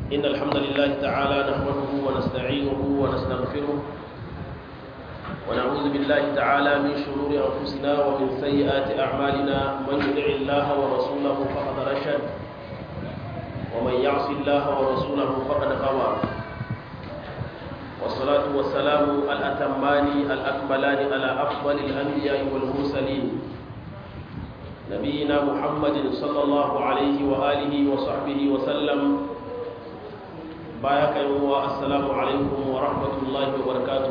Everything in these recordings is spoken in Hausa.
إن الحمد لله تعالى نحمده ونستعينه ونستغفره ونعوذ بالله تعالى من شرور أنفسنا ومن سيئات أعمالنا من يطع الله ورسوله فقد رشد ومن يعص الله ورسوله فقد غوى والصلاة والسلام الأتمان الأكملان على أفضل الأنبياء والمرسلين نبينا محمد صلى الله عليه وآله وصحبه وسلم بايك السلام عليكم ورحمة الله وبركاته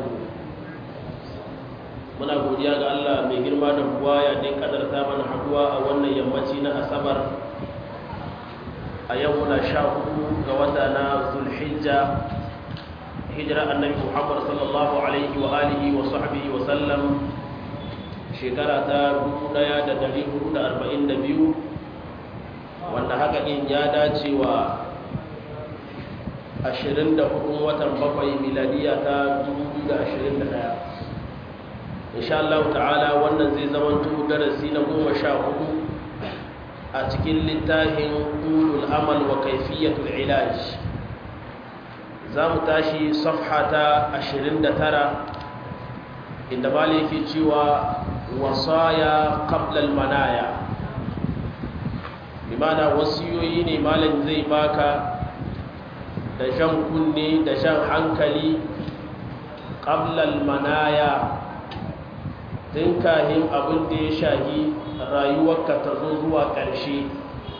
muna godiya ga Allah mai girma da buwaya da kadarta mana haduwa a wannan yammaci na asabar a yau muna sha hudu ga wata na zulhijja hijira annabi muhammad sallallahu alaihi wa alihi wa sahbihi wa sallam shekara ta 1442 wanda haka din ya dace wa 24 watan bakwai miladiya ta 2021 insha Allah ta'ala wannan zai zama darasi na goma sha hudu a cikin littafin ulul amal wa kaifiyatul ilaj za mu tashi safha ta 29 inda maliki cewa wasaya qablal manaya bimana wasiyoyi ne malam zai baka da shan kunne da shan hankali qablal manaya tun kahin abin da ya shahi rayuwarka ta zo zuwa ƙarshe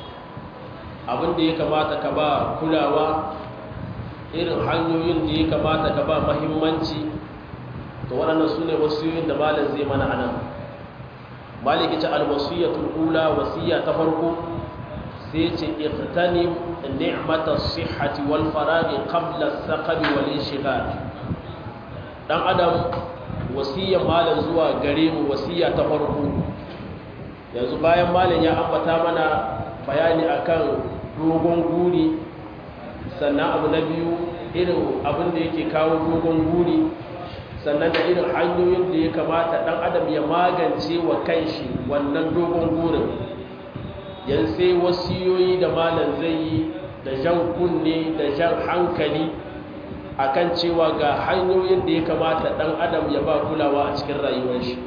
abin da ya kamata ka ba kulawa irin hanyoyin da ya kamata ka ba mahimmanci to waɗannan su ne wasiyoyin da malam zai mana anan maliki ce alwasiyatul ula wasiya ta farko sai ce iqtanim ni'mata sihhati wal faraghi qabla as-saqami wal inshighal dan adam wasiyar malam zuwa gare mu wasiya ta farko yanzu bayan malam ya ambata mana bayani akan dogon guri sannan abu na biyu irin abin da yake kawo dogon guri sannan da irin hanyoyin da ya kamata dan adam ya magance wa kanshi wannan dogon gurin yan sai wasiyoyi da malam zai yi da jan kunne da jan hankali akan cewa ga hanyoyin da ya kamata dan adam ya ba kulawa a cikin rayuwar shi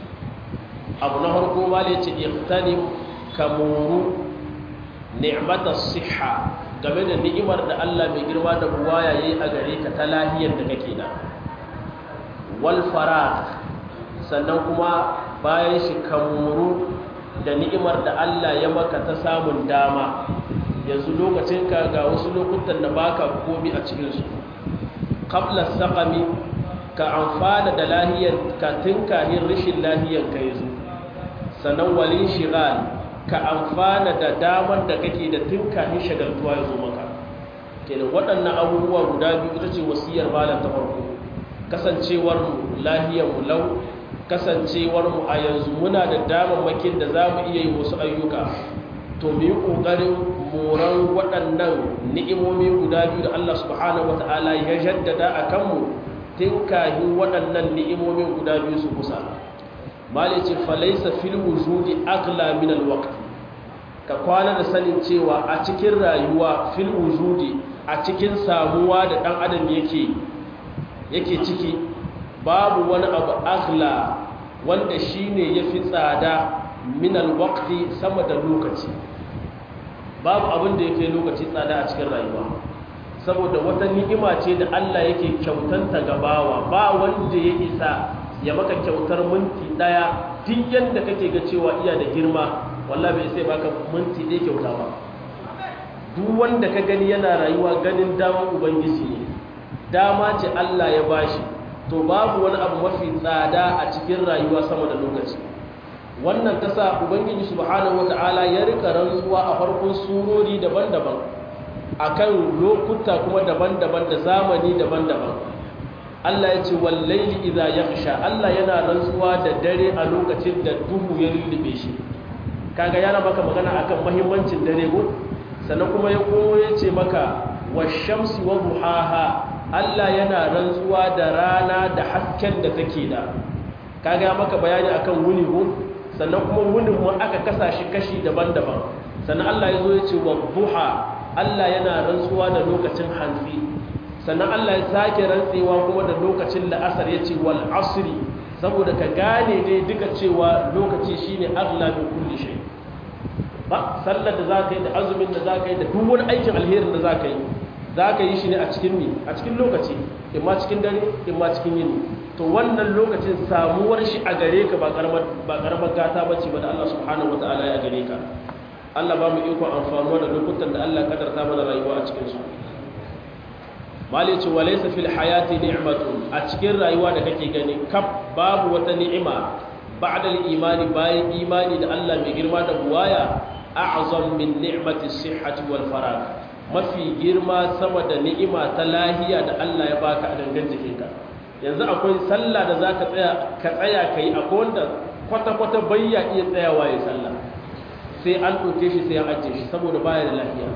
abu na harko malam ya ce iqtanim kamuru ni'matas siha game da ni'imar da Allah mai girma da buwaya yayi a gare ka ta lahiyar da kake da wal farah sannan kuma bayan shi kamuru da ni'imar da Allah ya maka ta samun dama yanzu lokacin ka ga wasu lokutan da baka komi a cikin su qabla saqami ka amfana da lahiyar ka tinkahin rishin lahiyar ka yanzu sannan walin shigal ka amfana da damar da kake da tinkahin shagaltuwa ya zo maka kenan waɗannan abubuwa guda biyu ita ce wasiyar malam ta farko kasancewar mu lahiyar mu lau kasancewar mu a yanzu muna da damammakin da za mu iya yi wasu ayyuka to mu yi ƙoƙarin moran waɗannan ni'imomi guda biyu da Allah subhanahu wata'ala ya jaddada a kanmu tinkahin waɗannan ni'imomin guda biyu su kusa malice falaisa fil wujudi aghla min alwaqt ka kwana da sanin cewa a cikin rayuwa fil wujudi a cikin samuwa da dan adam yake yake ciki babu wani abu aghla wanda shine yafi tsada min alwaqti sama da lokaci babu abin da yake lokaci tsada a cikin rayuwa saboda wata ni'ima ce da Allah yake kyautanta gabawa ba wanda ya isa ya maka kyautar minti daya duk yadda kake ga cewa iya da girma wallahi bai sai baka minti ɗaya kyauta ba duk wanda ka gani yana rayuwa ganin damar ubangiji ne dama ce Allah ya bashi to babu wani abu mafi tsada a cikin rayuwa sama da lokaci wannan ta sa ubangiji subhanahu wata'ala ya rika rantsuwa a farkon surori daban-daban akan lokuta kuma daban-daban da zamani daban-daban Allah ya ce wallaili idza yakhsha Allah yana rantsuwa da dare a lokacin da duhu ya lullube shi kaga yana maka magana akan muhimmancin dare ko sannan kuma ya komo ya ce maka washamsi wa duhaha Allah yana rantsuwa da rana da hasken da take da kaga maka bayani akan wuni ko sannan kuma wunin mu aka kasa shi kashi daban-daban sannan Allah ya zo ya ce wa duha Allah yana rantsuwa da lokacin hantsi sannan Allah ya sake rantsewa kuma da lokacin la'asar ya ce wal asri saboda ka gane ne duka cewa lokaci shine aghla min kulli shay ba sallar da zaka yi da azumin da zaka yi da duk wani aikin alherin da zaka yi zaka yi shi ne a cikin ni a cikin lokaci imma cikin dare imma cikin yini to wannan lokacin samuwar shi a gare ka ba karamar ba karamar gata bace ba da Allah subhanahu wataala ya gare ka Allah ba mu iko amfanuwa da lokutan da Allah kadarta mana rayuwa a cikin su mali ce walaysa fil hayati ni'matun a cikin rayuwa da kake gani kaf babu wata ni'ima ba'da al-imani bayan imani da Allah mai girma da buwaya a'zam min ni'mati sihhati wal farag mafi girma sama da ni'ima ta lahiya da Allah ya baka a dangan jikinka yanzu akwai sallah da zaka tsaya ka tsaya kai akwai wanda kwata kwata bayya iya tsayawa ya sallah sai an ɗauke shi sai an ajiye shi saboda baya da lahiya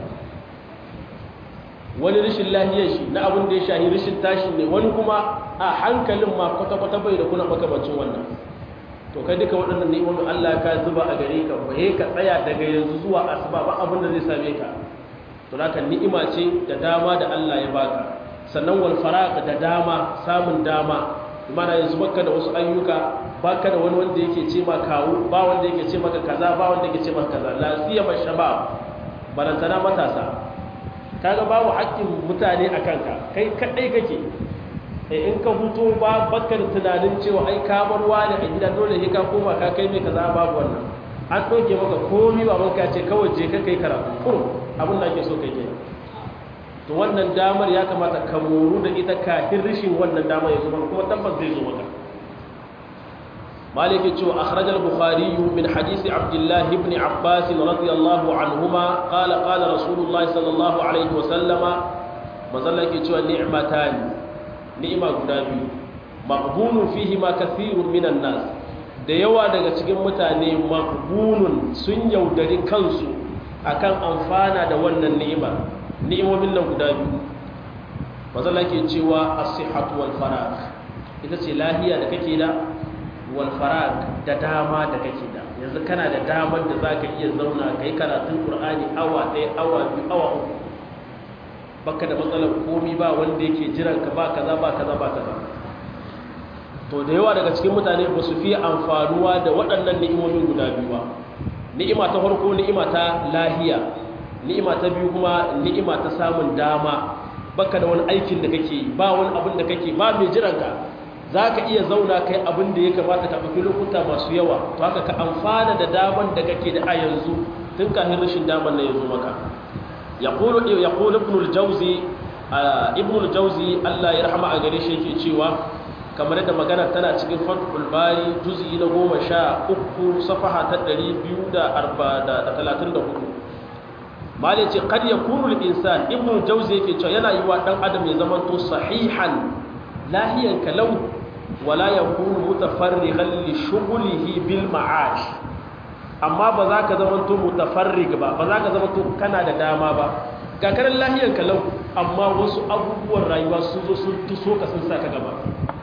wani rashin lahiyar shi na abin da ya shahi rashin tashi ne wani kuma a hankalin ma kwata-kwata bai da kuna makamancin wannan to kai duka waɗannan ni'imomin Allah ka zuba a gare ka ba ka tsaya daga yanzu zuwa asuba ba abin da zai same ka to haka ni'ima ce da dama da Allah ya baka sannan wal faraq da dama samun dama mana yanzu baka da wasu ayyuka baka da wani wanda yake ce ma kawo ba wanda yake ce maka kaza ba wanda yake ce maka kaza la siyama shabab barantana matasa kaga babu haƙƙin mutane a kanka kai kaɗai kake in ka huto ba baka da tunanin cewa ai ka bar wani a gida dole sai ka koma ka kai mai kaza babu wannan an ɗauke maka komi ba ka ce kawai je ka kai karatu kurum abin da ake so kai ke to wannan damar ya kamata ka moru da ita kafin rishin wannan damar ya zo maka kuma tabbas zai zo maka مالك يقول أخرج البخاري من حديث عبد الله بن عباس رضي الله عنهما قال قال رسول الله صلى الله عليه وسلم مزلك يقول نعمتان نعمة قدامي مقبول فيهما كثير من الناس da yawa daga cikin mutane maqbunun sun yaudari kansu akan amfana da wannan ni'ima ni'imomin nan guda biyu mazalla ke cewa as-sihhatu wal faragh ita ce lahiya da kake da walfarag da dama da kake da yanzu kana da damar da za ka iya zauna ka yi karatun ƙur'ani awa ɗaya awa biyu awa uku baka da matsalar komi ba wanda yake jiran ka ba kaza ba kaza ba kaza to da yawa daga cikin mutane ba su fiye amfanuwa da waɗannan ni'imomin guda biyu ba ni'ima ta farko ni'ima ta lahiya ni'ima ta biyu kuma ni'ima ta samun dama baka da wani aikin da kake ba wani abin da kake ba mai jiran ka za ka iya zauna kai abin da ya kamata ka ɗauki lokuta masu yawa to haka ka amfana da daman da kake da a yanzu tun kafin rashin daman na yanzu maka ya ƙulu ibn al-jauzi ibn al-jauzi Allah ya rahama a gare shi yake cewa kamar yadda magana tana cikin fathul bari juz'i na goma sha uku safaha ta ɗari biyu da talatin da hudu malin ce kad ya kunu insan ibn al-jauzi yake cewa yana yi wa ɗan adam ya zamanto sahihan lahiyan kalau wala ya kunu mutafarrigan li shughulihi bil ma'ash amma ba za ka zama to mutafarrig ba ba za ka zama to kana da dama ba ga karan lahiyan kalau amma wasu abubuwan rayuwa sun zo sun tuso ka sun saka gaba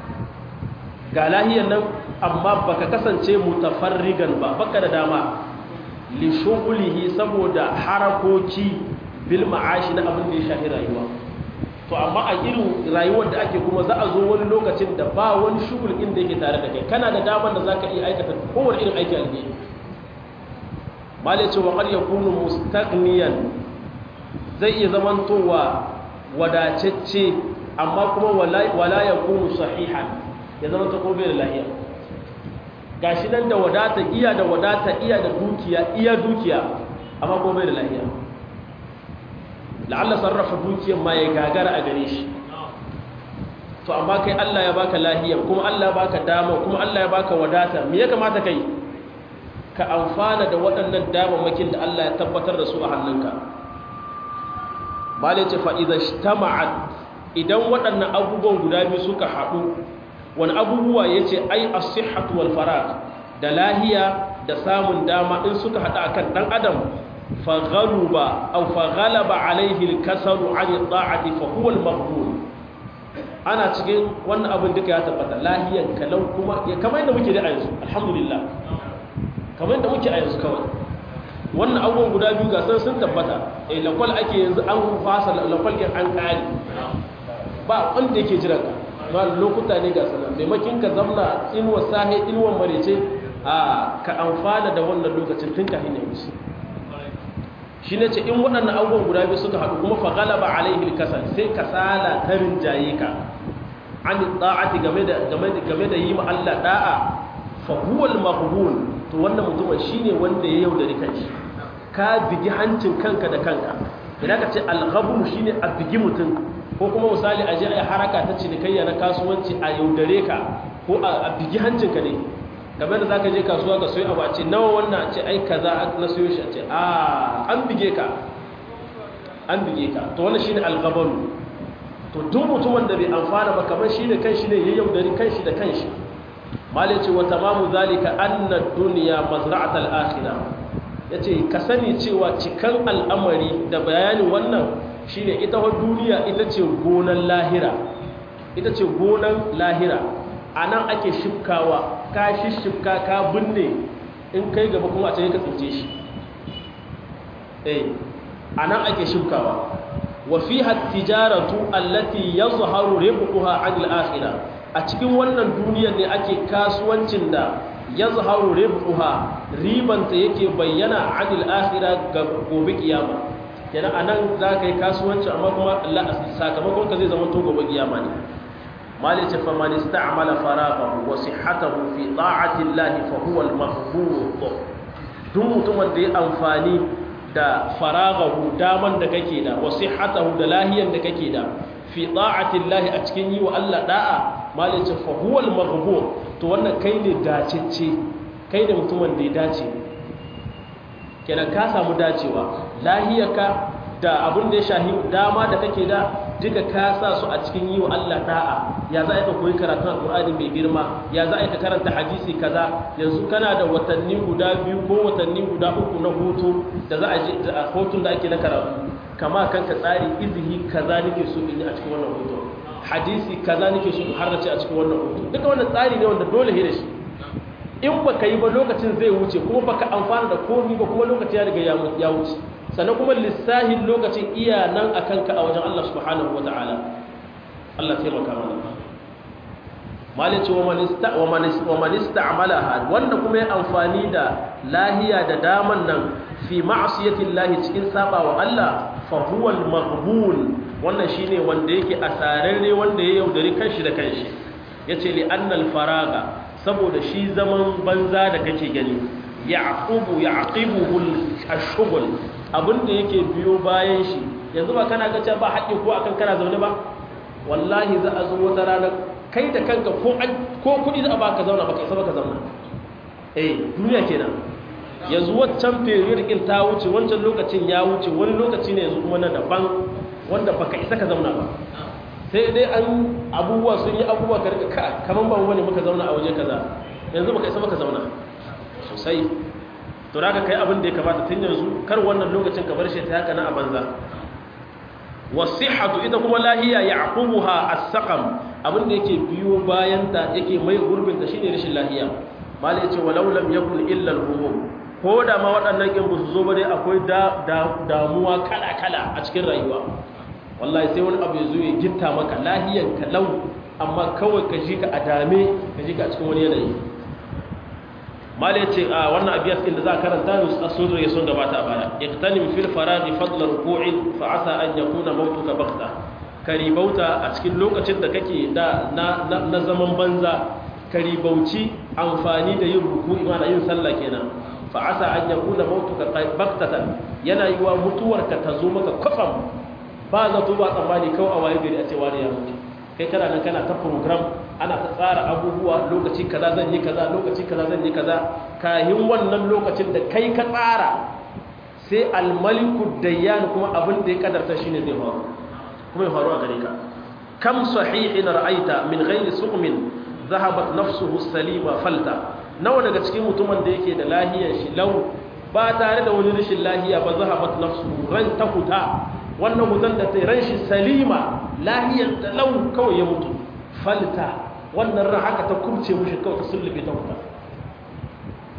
ga lahiyan nan amma baka kasance mutafarrigan ba baka da dama li shughulihi saboda harakoki bil ma'ashi na abin da ya shafi rayuwa to amma a irin rayuwar da ake kuma za a zo wani lokacin da ba wani shugul inda yake tare da kai kana da damar da zaka iya aikata kowane irin aiki alheri malice wa qad yakunu mustaghniyan zai iya zamantowa wadatacce amma kuma wala wala yakunu sahihan ya zama ta kobe da lahiya gashi nan da wadata iya da wadata iya da dukiya iya dukiya amma kobe da lahiya la'alla sarrafa dukiyar ma ya gagara a gare shi to amma kai Allah ya baka lahiya kuma Allah ya baka dama kuma Allah ya baka wadata me ya kamata kai ka amfana da waɗannan damammakin da Allah ya tabbatar da su a hannunka bale ce fa idza ijtama'at idan waɗannan abubuwan guda biyu suka haɗu wani abubuwa yace ai as-sihhatu wal farag da lahiya da samun dama in suka haɗu akan dan adam faghaluba aw faghalaba alayhi al-kasalu 'an at-ta'ati fa huwa al-maqbul ana cikin wannan abin duka ya tabbata lahiyan kalau kuma ya kamar yadda muke da a yanzu alhamdulillah kamar yadda muke a yanzu kawai wannan abubuwan guda biyu ga sun tabbata eh lakwal ake yanzu an fasa lakwal ɗin an ƙari ba wanda yake jiran ka ma lokuta ne ga sanar maimakin ka zamna inuwa sahe inuwan marece a ka amfana da wannan lokacin tun kafin ya wuce shi ne ce in waɗannan abubuwan guda biyu suka haɗu kuma fa galaba alaihi kasal sai kasala ta rinjaye ka an da'ati game da game da game da yi ma Allah da'a fa huwa al-maghbun to wannan mutumin shine wanda ya yaudari kanshi ka bigi hancin kanka da kanka idan ka ce al-ghabun shine a bigi mutum ko kuma misali a je a haraka ta cinikayya na kasuwanci a yaudare ka ko a bigi hancinka ne game da za ka je kasuwa ka soyi abu a ce nawa wannan a ce ai kaza na soyo shi a ce a an bige ka an bige ka to wannan shine algabaru to duk mutumin da bai amfana ba kamar shine kan shi ne ya yaudari kan shi da kan shi malai ce wa tamamu zalika anna dunya mazra'atul akhirah yace ka sani cewa cikan al'amari da bayanin wannan shine ita wa duniya ita ce gonan lahira ita ce gonan lahira a nan ake shifkawa ka shifka ka binne in kai gaba kuma a ce ka tsince shi eh a nan ake shifkawa wa fiha tijaratu allati yazharu ribhuha 'anil akhirah a cikin wannan duniyar ne ake kasuwancin da yazharu ribhuha ribanta yake bayyana 'anil akhirah ga gobe kiyama kenan anan za ka yi kasuwanci amma kuma sakamakon ka zai zama to gobe kiyama ne mali ce fa man ista'mala faraghahu wa sihhatahu fi ta'ati Allah fa huwa al-mahfuz duk mutumin da ya amfani da faraghahu daman da kake da wa sihhatahu da lahiyan da kake da fi ta'ati Allah a cikin yi wa Allah da'a mali ce fa huwa al-mahfuz to wannan kai ne dacecce kai ne mutumin da ya dace kenan ka samu dacewa lahiyarka da abin da ya shahi dama da kake da duka ka sa su a cikin yi wa Allah da'a ya za a ka koyi karatun alƙur'ani mai girma ya za a ka karanta hadisi kaza yanzu kana da watanni guda biyu ko watanni guda uku na hutu da za a je a hutun da ake na karatu kama kanka tsari izihi kaza nake so in yi a cikin wannan hutu hadisi kaza nake so in harrace a cikin wannan hutu duka wannan tsari ne wanda dole ne da shi in ba ka yi ba lokacin zai wuce kuma ba ka amfana da komi ba kuma lokaci ya riga ya wuce sannan kuma lissahin lokacin iya nan a kanka a wajen Allah subhanahu wa ta'ala Allah taimaka mana malice wa manista amalaha wanda kuma ya amfani da lahiya da daman nan fi ma'asiyatin lahi cikin saba wa Allah fahuwal maghbun wannan shine wanda yake asararre wanda ya yaudari kanshi da kanshi yace li annal faraga saboda shi zaman banza da kake gani yaqubu yaqibuhu ash-shughul abinda yake biyo bayan shi yanzu ba kana ga ba haƙƙi ko akan kana zaune ba wallahi za a zo wata rana kai da kanka ko an ko kudi za a baka zauna baka isa baka zauna eh duniya kenan yanzu waccan period din ta wuce wancan lokacin ya wuce wani lokaci ne yanzu kuma na daban wanda baka isa ka zauna ba sai dai an abubuwa sun yi abubuwa ka rika ka kaman ban wani muka zauna a waje kaza yanzu baka isa baka zauna sosai to da kai abin da ya kamata tun yanzu kar wannan lokacin ka bar shi ta haka na a banza wasihatu ita kuma lahiya yaqubuha as-saqam abin da yake biyo bayan ta yake mai gurbin ta shine rashin lahiya malai yace walau lam yakun illa al-humum ko da ma waɗannan kin su zo ba dai akwai damuwa kala kala a cikin rayuwa wallahi sai wani abu ya zo ya gitta maka lahiyan ka lau amma kawai ka ji ka a dame ka ji ka a cikin wani yanayi mala ya ce a wannan abiyas inda za a karanta a sun ya sun gabata a baya iktanim fil faraghi fadla ruku'in fa asa an yakuna mautuka baghta karibauta a cikin lokacin da kake da na zaman banza karibauci amfani da yin ruku'i ma yin sallah kenan fa asa an yakuna mautuka baghtatan yana yiwa mutuwarka ta zo maka kwafam ba zato ba tsammani kawai a waye gari a ce wani ya mutu kai kana nan kana ta program ana ta tsara abubuwa lokaci kaza zan yi kaza lokaci kaza zan yi kaza kahin wannan lokacin da kai ka tsara sai almaliku dayyan kuma abin da ya kadarta shine zai faru kuma ya faru a gare ka kam sahihin ra'aita min ghairi suqmin zahabat nafsuhu salima falta nawa daga cikin mutumin da yake da lahiyar shi lau ba tare da wani rashin lahiya ba zahabat nafsuhu ran ta huta wannan hutan da ta ran shi salima lahiyar da lau kawai ya mutu falta wannan ran haka ta kubce mushi kawai ta sullube ta huta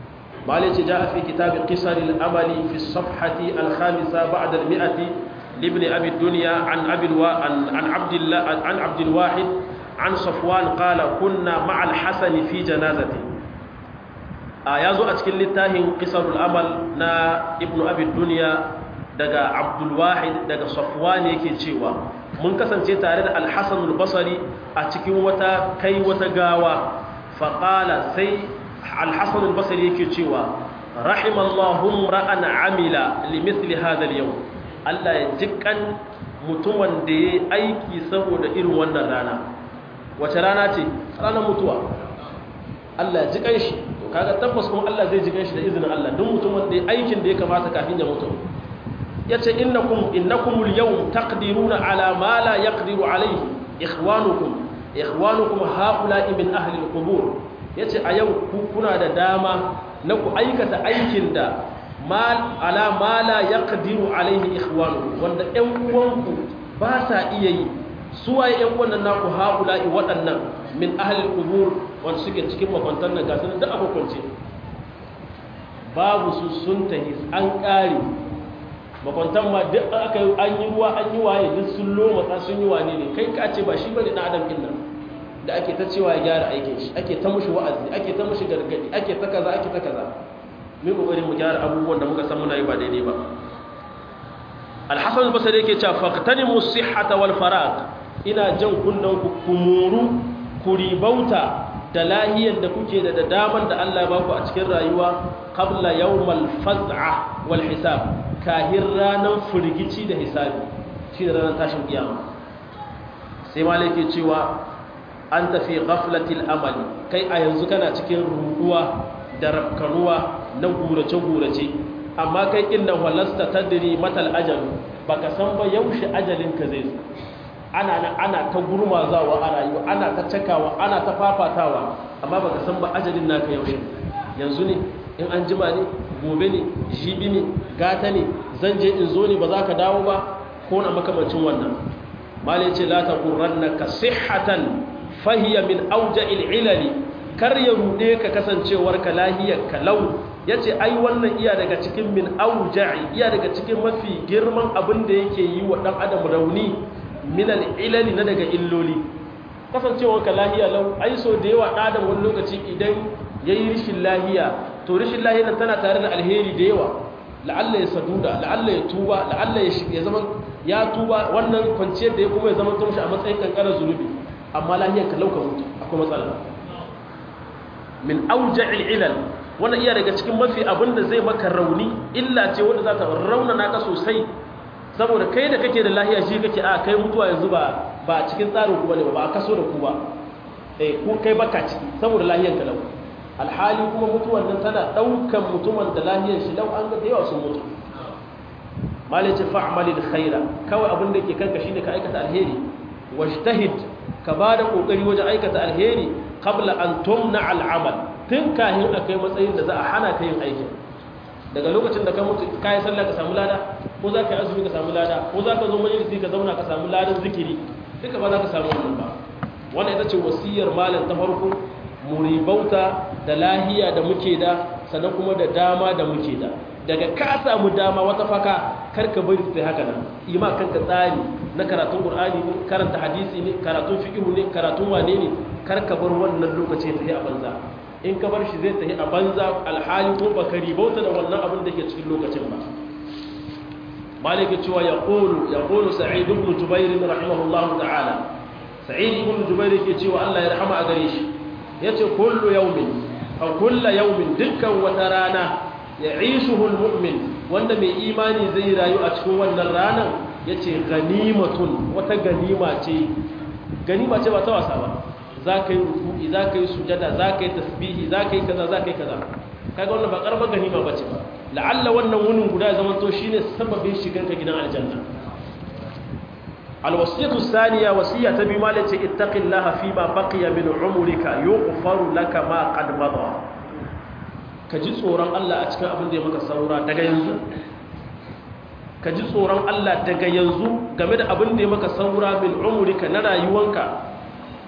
مالك جاء في كتاب قصر الأمل في الصفحة الخامسة بعد المئة لابن أبي الدنيا عن أبي الوا... عن... عن عبد الله عن عبد الواحد عن صفوان قال كنا مع الحسن في جنازته آيازو أتكل للتاهن قصر الأمل نا ابن أبي الدنيا دقى عبد الواحد دقى صفوان يكي تشيوا من كسن تارد الحسن البصري أتكي وتا كي وتقاوى فقال سي الحسن البصري يكي تشيوا رحم الله امرأ عمل لمثل هذا اليوم Allah ya jikan mutumin da ya aiki saboda irin wannan rana wace rana ce ranar mutuwa Allah ya jikan shi to kaga tabbas kuma Allah zai jikan shi da izinin Allah duk mutumin da ya aikin da ya kamata kafin ya mutu yace innakum innakumul yawm taqdiruna ala ma la yaqdiru alayhi ikhwanukum ikhwanukum haula'i min ahli al-qubur yace a yau ku kuna da dama na ku aikata aikin da ala ma la yaqdiru alaihi ikhwanu wanda ƴan uwanku ba sa iya yi su waye ƴan uwan nan naku haula'i waɗannan min ahli al-qubur wanda suke cikin makwantan nan gasu da abokunce babu su sun tahi an ƙare makwantan ma duk aka an yi ruwa an yi waye duk sun loma sun yi wane ne kai ka ce ba shi bane dan adam din nan da ake ta cewa ya gyara aikin shi ake ta mushi wa'azi ake ta mushi gargadi ake ta kaza ake ta kaza mu kokarin mu gyara abubuwan da muka san muna yi ba daidai ba al-hasan al-basri yake cewa faqtanimu sihhata wal farag ina jan kunnan ku kumuru kuribauta da lahiyar da kuke da daman da Allah ya baku a cikin rayuwa qabla yawmal faz'a wal hisab kahir ranan firgici da hisabi shi da ranar tashin kiyama sai malaki cewa an tafi ghaflatil amali kai a yanzu kana cikin ruduwa da rafkanuwa na gurace-gurace amma kai inna walasta tadri matal ajal baka san ba yaushe ajalin ka zai zo ana na ana ta gurmazawa a rayuwa ana ta cakawa ana ta fafatawa amma baka san ba ajalin naka yaushe yanzu ne in an jima ne gobe ne jibi ne gata ne zan je in zo ne ba za ka dawo ba ko na makamancin wannan malai ce la taqurrannaka sihhatan fahiya min auja'il ilali kar ya rude ka kasancewar ka lahiyar kalau yace ai wannan iya daga cikin min auja'i iya daga cikin mafi girman abin da yake yi wa dan adam rauni min al-ilali na daga illoli kasancewar ka lahiya lau ai so da yawa dan adam wani lokaci idan yayi rishin lahiya to rishin lahiya tana tare da alheri da yawa la'alla ya saduda la'alla ya tuba la'alla ya zama ya tuba wannan kwanciyar da ya kuma ya zama tumshi a matsayin kankarar zunubi amma lahiyar ka lauka mutu akwai matsala min auja'il ilal wannan iya daga cikin mafi abin da zai maka rauni illa ce wanda za ta raunana ka sosai saboda kai da kake da lahiya shi kake a kai mutuwa yanzu ba ba cikin tsarin ku bane ba ba a kaso da ku ba eh ko kai baka ciki saboda lahiyar ka lau alhali kuma mutuwan nan tana daukan mutumin da lahiyar shi lau an ga da yawa sun mutu malai ce fa'malil khaira kawai abin da ke kanka shine ka aikata alheri wajtahid ka ba da ƙoƙari wajen aikata alheri kabla an tumna al'amal tun kahin a kai matsayin da za a hana ka yin aikin daga lokacin da ka mutu ka yi sallah ka samu lada ko za ka yi azumi ka samu lada ko za ka zo majalisi ka zauna ka samu ladan zikiri duka ba za ka samu wannan ba wannan ita ce wasiyar malam ta farko muribauta da lahiya da muke da sannan kuma da dama da muke da daga ka samu dama wata faka karka bari sai haka nan ima kanka tsari na karatun qur'ani ne karanta hadisi ne karatun fiqh ne karatun wane ne karka bar wannan lokaci ta yi a banza in ka bar shi zai tafi a banza alhali ko baka ribauta da wannan abin da ke cikin lokacin ba maliki cewa ya qulu ya qulu sa'id ibn jubair rahimahullahu ta'ala sa'id ibn jubair yake cewa Allah ya rahama a gare shi yace kullu yawmin aw kullu yawmin dukkan wata rana ya'ishuhu almu'min wanda mai imani zai rayu a cikin wannan ranan yace ganimatun wata ganima ce ganima ce ba ta wasa ba za ka yi ruku'i za ka yi sujada za ka yi tasbihi za ka yi kaza za ka yi kaza kaga wannan ba karbar ganima ba ce ba la'alla wannan wunin guda zaman to shine sababin shigar ka gidan aljanna alwasiyatu thaniya wasiya ta biyu malace ittaqillaha fi ma baqiya min umrika yughfaru laka ma qad mada ka ji tsoron Allah a cikin abin da ya maka saura daga yanzu ka ji tsoron Allah daga yanzu game da abin da ya maka saura min umrika na rayuwanka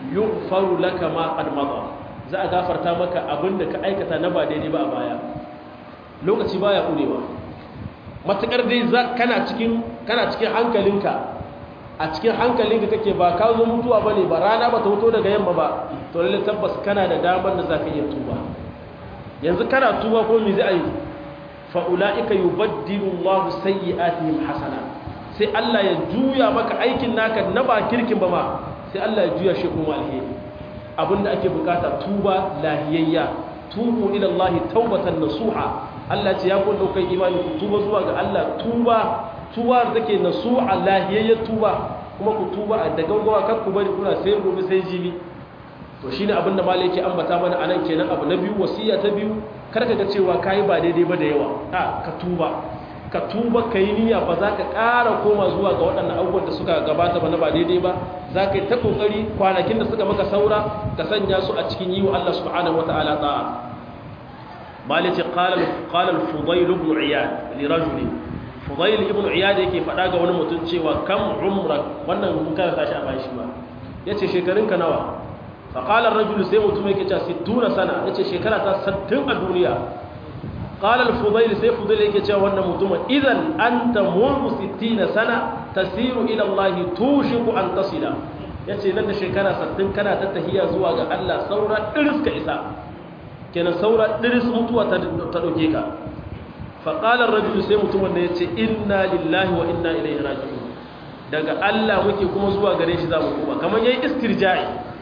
yughfaru laka ma qad mada za a gafarta maka abin da ka aikata na ba daidai ba a baya lokaci baya ƙurewa matuƙar dai kana cikin kana cikin hankalinka a cikin hankalinka kake ba ka zo mutuwa ba ne ba rana ba ta wuto daga yamma ba to lalle tabbas kana da damar da za ka iya tuba yanzu kana tuba ko me zai a yi fa'ula'ika yi baddilu allahu sayyi'atihim hasana sai allah ya juya maka aikin naka na ba kirkin ba ma sai allah ya juya shi kuma alheri abinda ake bukata tuba lahiyayya tubu ila allah taubatan nasuha allah ce ya kun daukai imani ku tuba zuwa ga allah tuba tuba da take nasuha lahiyayyar tuba kuma ku tuba da gaggawa kar ku bari kuna sai gobe sai jibi to shine abin da malai yake ambata mana anan kenan abu na biyu wasiya ta biyu kar ka ga cewa kai ba daidai ba da yawa a ka tuba ka tuba kai niyya ba za ka ƙara koma zuwa ga waɗannan abubuwan da suka gabata ba na ba daidai ba za ka yi ta ƙoƙari kwanakin da suka maka saura ka sanya su a cikin yi wa Allah subhanahu wa ta'ala ta'a malai ce qala al-fudayl ibn iyad li rajulin fudayl ibn iyad yake faɗa ga wani mutum cewa kam umrak wannan mun karanta shi a bayan shi ba yace shekarunka nawa فقال الرجل سي متوم yake cewa 60 sana yace shekara ta 60 a duniya qala al-fudayl sai fudayl yake cewa wannan mutum idan anta mundu 60 sana tasiru ila Allah tushiku an tasila yace nan da shekara 60 kana ta tahiya zuwa ga Allah saura diris ka isa kenan saura diris mutuwa ta dauke ka fa qala ar-rajul sai mutum wanda yace inna lillahi wa inna ilaihi raji'un daga Allah muke kuma zuwa gare shi zamu koma kamar yayi istirja'i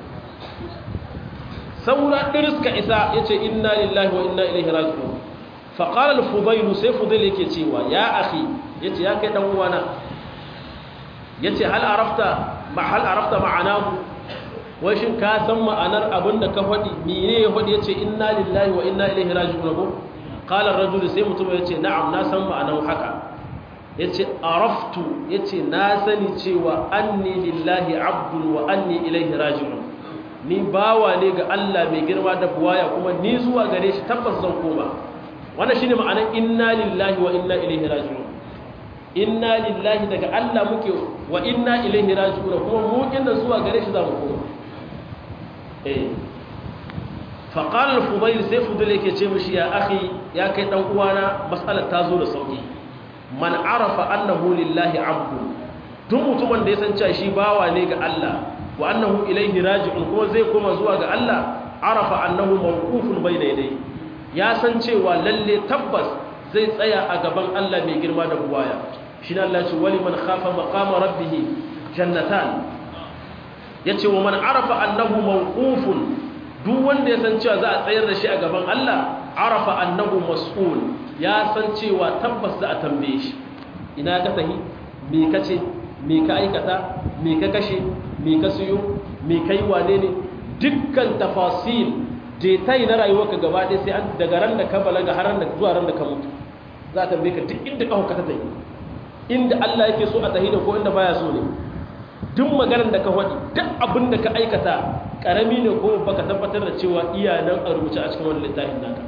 saura ɗiriska isa ya ce inna lillahi wa inna ilaihi raji'un faƙalar fudailu sai fudail yake cewa ya akhi ya ce ya kai ɗan uwana ya ce hal arafta ma'anahu wai shin ka san ma'anar abin da ka faɗi mene ya faɗi ya ce inna lillahi wa inna ilaihi raji'un ko ƙalar rajulu sai mutum ya ce na'am na san ma'anar haka ya ce araftu ya ce na sani cewa anni lillahi abdul wa anni ilaihi raji'un ni bawa ne ga Allah mai girma da buwaya kuma ni zuwa gare shi tabbas zan koma wannan shine ma'anar inna lillahi wa inna ilaihi raji'un inna lillahi daga Allah muke wa inna ilaihi raji'un kuma mu inda zuwa gare shi zamu koma eh fa qala al-fudayl sai fudayl yake ce mishi ya akhi ya kai dan uwana mas'alar ta zo da sauki man arafa annahu lillahi abdu duk mutumin da ya san cewa shi bawa ne ga Allah wa annahu ilaihi raji'un kuma zai koma zuwa ga Allah arafa annahu mawqufun bayna yadayhi ya san cewa lalle tabbas zai tsaya a gaban Allah mai girma da buwaya shine Allah ce wali man khafa maqama rabbih jannatan yace wa man arafa annahu mawqufun duk wanda ya san cewa za a tsayar da shi a gaban Allah arafa annahu mas'ul ya san cewa tabbas za a tambaye shi ina ka tahi me kace me ka aikata me ka kashe me ka siyo me kai wane ne dukkan tafasil detai na rayuwarka gaba ɗaya sai an daga ran da ka balaga har ran da zuwa ran da ka mutu za ta tambaye ka duk inda ka hukata ta yi inda Allah yake so a tahi da ko inda baya so ne duk maganar da ka faɗi duk abin da ka aikata karami ne ko baka tabbatar da cewa iya nan a rubuce a cikin wani littafin naka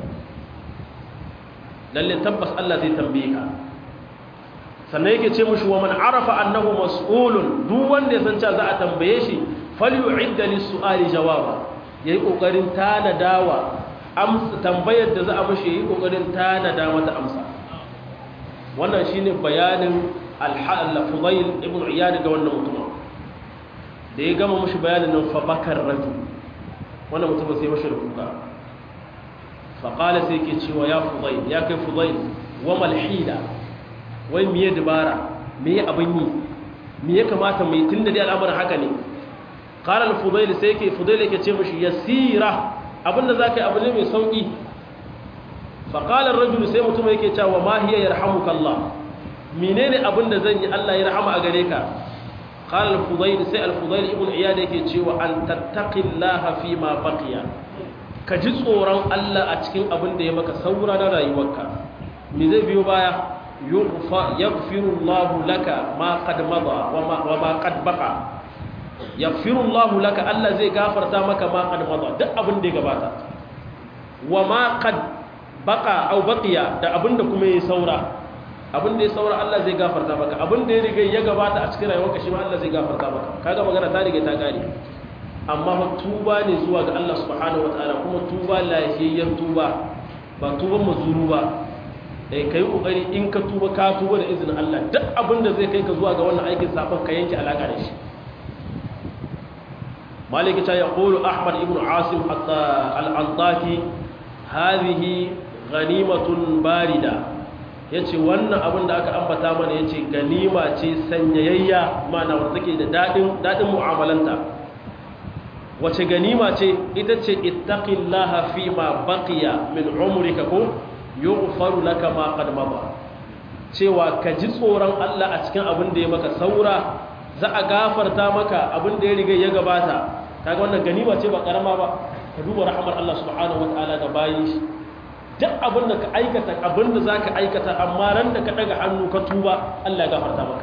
lalle tabbas Allah zai tambaye ka sannan yake ce mushi wa man arafa annahu mas'ulun duk wanda ya san cewa za a tambaye shi falyu'idda lis-su'ali jawaba yayi kokarin tanadawa amsa tambayar da za a mishi yayi kokarin tanada mata amsa wannan shine bayanin al-Fudayl ibn Iyad ga wannan mutum da ya gama mishi bayanin nan fa bakar rajul wannan mutum sai mishi rubuta fa qala sai yake cewa ya Fudayl ya kai Fudayl wa mal hila wai miye dabara miye abin yi miye kamata mai tun da dai al'amarin haka ne qala al-fudayl sai yake fudayl yake ce mishi yasira abinda zaka yi abu ne mai sauki fa qala ar-rajul sai mutum yake cewa ma hiya yarhamuka Allah menene abinda zan yi Allah ya rahama a gare ka qala al-fudayl sai al-fudayl ibn iyad yake cewa an tattaqillaha fi ma baqiya ka ji tsoron Allah a cikin abin da ya maka saura na rayuwarka me zai biyo baya يغفر الله لك ما قد مضى وما, وما قد بقى يغفر الله لك الله زي غفر مك ما قد مضى duk abin da ya gabata wama qad baqa aw baqiya da abin da kuma yayi saura abin da ya saura Allah zai gafarta maka abin da ya riga ya gabata a cikin rayuwarka shi ma Allah zai gafarta maka kaga magana ta riga ta gane amma fa tuba ne zuwa ga Allah subhanahu wataala kuma tuba lahiyayyen tuba ba tuban mazuru ba eh kai kokari in ka tuba ka tuba da izinin Allah duk abin da zai kai ka zuwa ga wannan aikin sabon ka yanke alaka da shi مالك يقول أحمد بن عاصم الأنطاكي هذه غنيمة باردة yace wannan abin da aka ambata mana yace ganima ce sanyayayya mana wanda take da dadin dadin mu'amalanta wace ganima ce ita ce ittaqillaha fi ma baqiya min umrika ko yughfaru laka ma qad mada cewa ka ji tsoron Allah a cikin abin da ya maka saura za a gafarta maka abin da ya riga ya gabata kaga wannan ganima ce ba karama ba ka duba rahmar Allah subhanahu wataala ga bayin shi duk abin da ka aikata abin da zaka aikata amma ran da ka daga hannu ka tuba Allah ya gafarta maka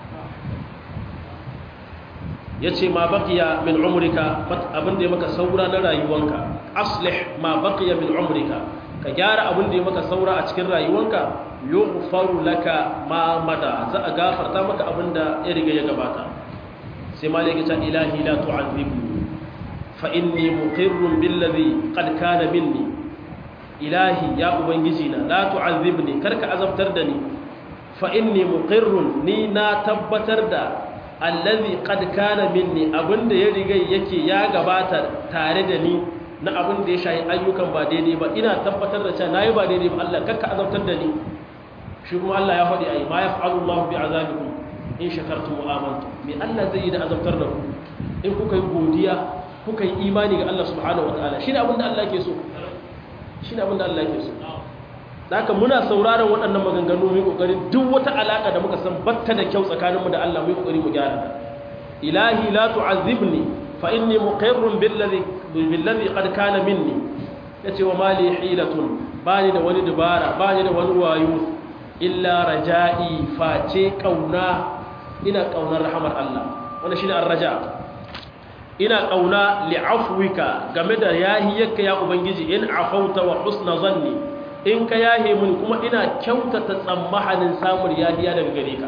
yace ma baqiya min umrika abin da ya maka saura na rayuwanka aslih ma baqiya min umrika ka gyara abin da ya maka saura a cikin rayuwanka yughfaru laka ma mada za a gafarta maka abin da ya riga ya gabata sai malaka ta ilahi la tu'adhibni fa inni muqirrun billadhi qad kana minni ilahi ya ubangiji na la tu'adhibni karka azabtar da ni fa inni muqirrun ni na tabbatar da allazi qad kana minni abinda ya riga yake ya gabata tare da ni na abin da ya shayi ayyukan ba daidai ba ina tabbatar da cewa nayi ba daidai ba Allah kakka azabtar da ni shi kuma Allah ya faɗi ai ma yaf'alu Allah bi azabikum in shakartum wa amantum me Allah zai yi da azabtar da ku in kuka yi godiya kuka yi imani ga Allah subhanahu wataala shine abin da Allah yake so shine abin da Allah yake so haka muna sauraron waɗannan maganganu mu kokari duk wata alaka da muka san batta da kyau tsakaninmu da Allah mu kokari mu gyara ta ilahi la tu'azzibni fa inni muqirrun billadhi billadhi qad kana minni yace wa mali hilatun bani da wani dubara bani da wani wayo illa raja'i face kauna ina kaunar rahmar Allah wannan shine ar-raja ina kauna li'afwika game da yahiyarka ya ubangiji in afauta wa husna zanni in ka yahe mun kuma ina kyautata tsammahanin samun yahiya daga gare ka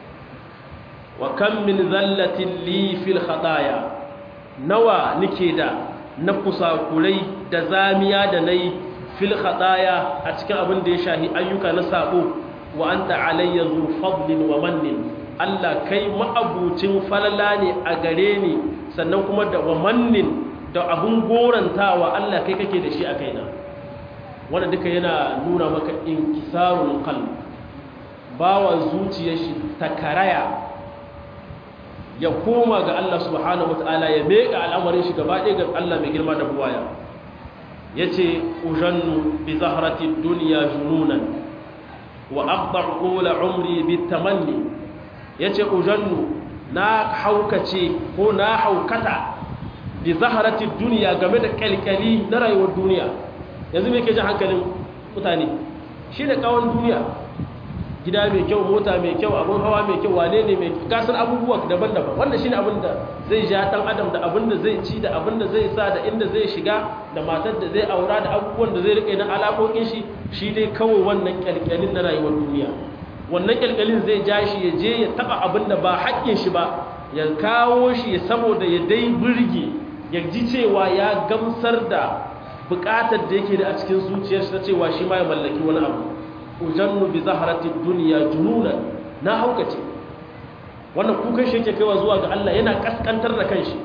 wa kam min zallatin li fil khataya nawa nike da na kusakurai da zamiya da nayi fil khataya a cikin abin da ya shahi ayyuka na sabo wa anta alayya zu fadlin wa mannin Allah kai ma'abucin falala ne a gare ni sannan kuma da wa mannin da abun gorantawa Allah kai kake da shi a kaina wanda duka yana nuna maka inkisarul qalb bawa zuciyar shi ta karaya ya koma ga Allah subhanahu wataala ya meka al'amarin shi gaba ɗaya ga Allah mai girma da buwaya yace ujannu bi zahrati dunya jununan wa aqta'u qula umri bit tamanni yace ujannu na haukace ko na haukata bi zahrati dunya game da kalkali na rayuwar duniya yanzu me ke jin hankalin mutane shi ne kawon duniya gida mai kyau mota mai kyau abin hawa mai kyau wane ne mai gasar abubuwa daban-daban wannan shi ne abin da zai ja ɗan adam da abin da zai ci da abin da zai sa da inda zai shiga da matar da zai aura da abubuwan da zai riƙe na alaƙoƙin shi shi dai kawai wannan ƙyalƙyalin na rayuwar duniya wannan ƙyalƙyalin zai ja shi ya je ya taɓa abin da ba haƙƙin shi ba ya kawo shi saboda ya dai burge ya ji cewa ya gamsar da bukatar da yake da a cikin zuciyarsa ta cewa shi ma ya mallaki wani abu ujannu bi zaharati dunya jununan na haukace wannan kukan shi yake kaiwa zuwa ga Allah yana kaskantar da kanshi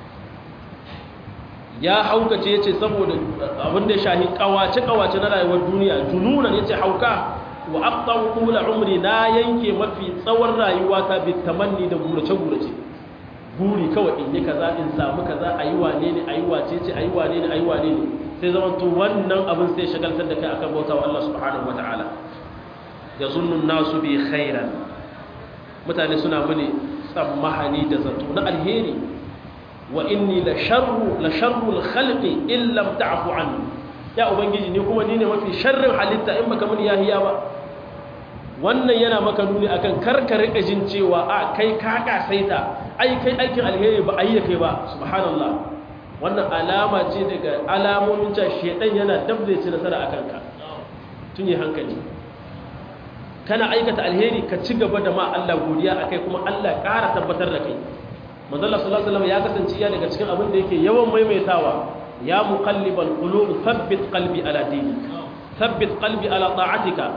ya haukace yace saboda abin da shahi kawace kawace na rayuwar duniya jununan yace hauka wa aqtaw qula umri na yanke mafi tsawon rayuwa ta bi tamanni da gurace gurace buri kawai in yi kaza in samu kaza ayi wane ne ayi wace ce ayi wane ne ayi wane ne sai zama to wannan abin sai shagaltar da kai akan bauta wa Allah subhanahu wataala yazunnu nasu bi khairan mutane suna muni tsammahani da zato na alheri wa inni la sharru la sharrul khalqi in lam ta'fu anni ya ubangiji ni kuma ni ne mafi sharrin halitta in baka muni yahiya ba wannan yana maka nuni akan karka rika jin cewa a kai ka kasaita ai kai aikin alheri ba ayi kai ba subhanallah wannan alama ce daga alamomin cewa shedan yana dabda ci nasara akan ka tun yi hankali kana aikata alheri ka ci gaba da ma Allah godiya akai kuma Allah ƙara tabbatar da kai manzo Allah sallallahu alaihi wasallam ya kasance ya daga cikin abin da yake yawan maimaitawa ya muqallibal qulub thabbit qalbi ala dinik thabbit qalbi ala ta'atika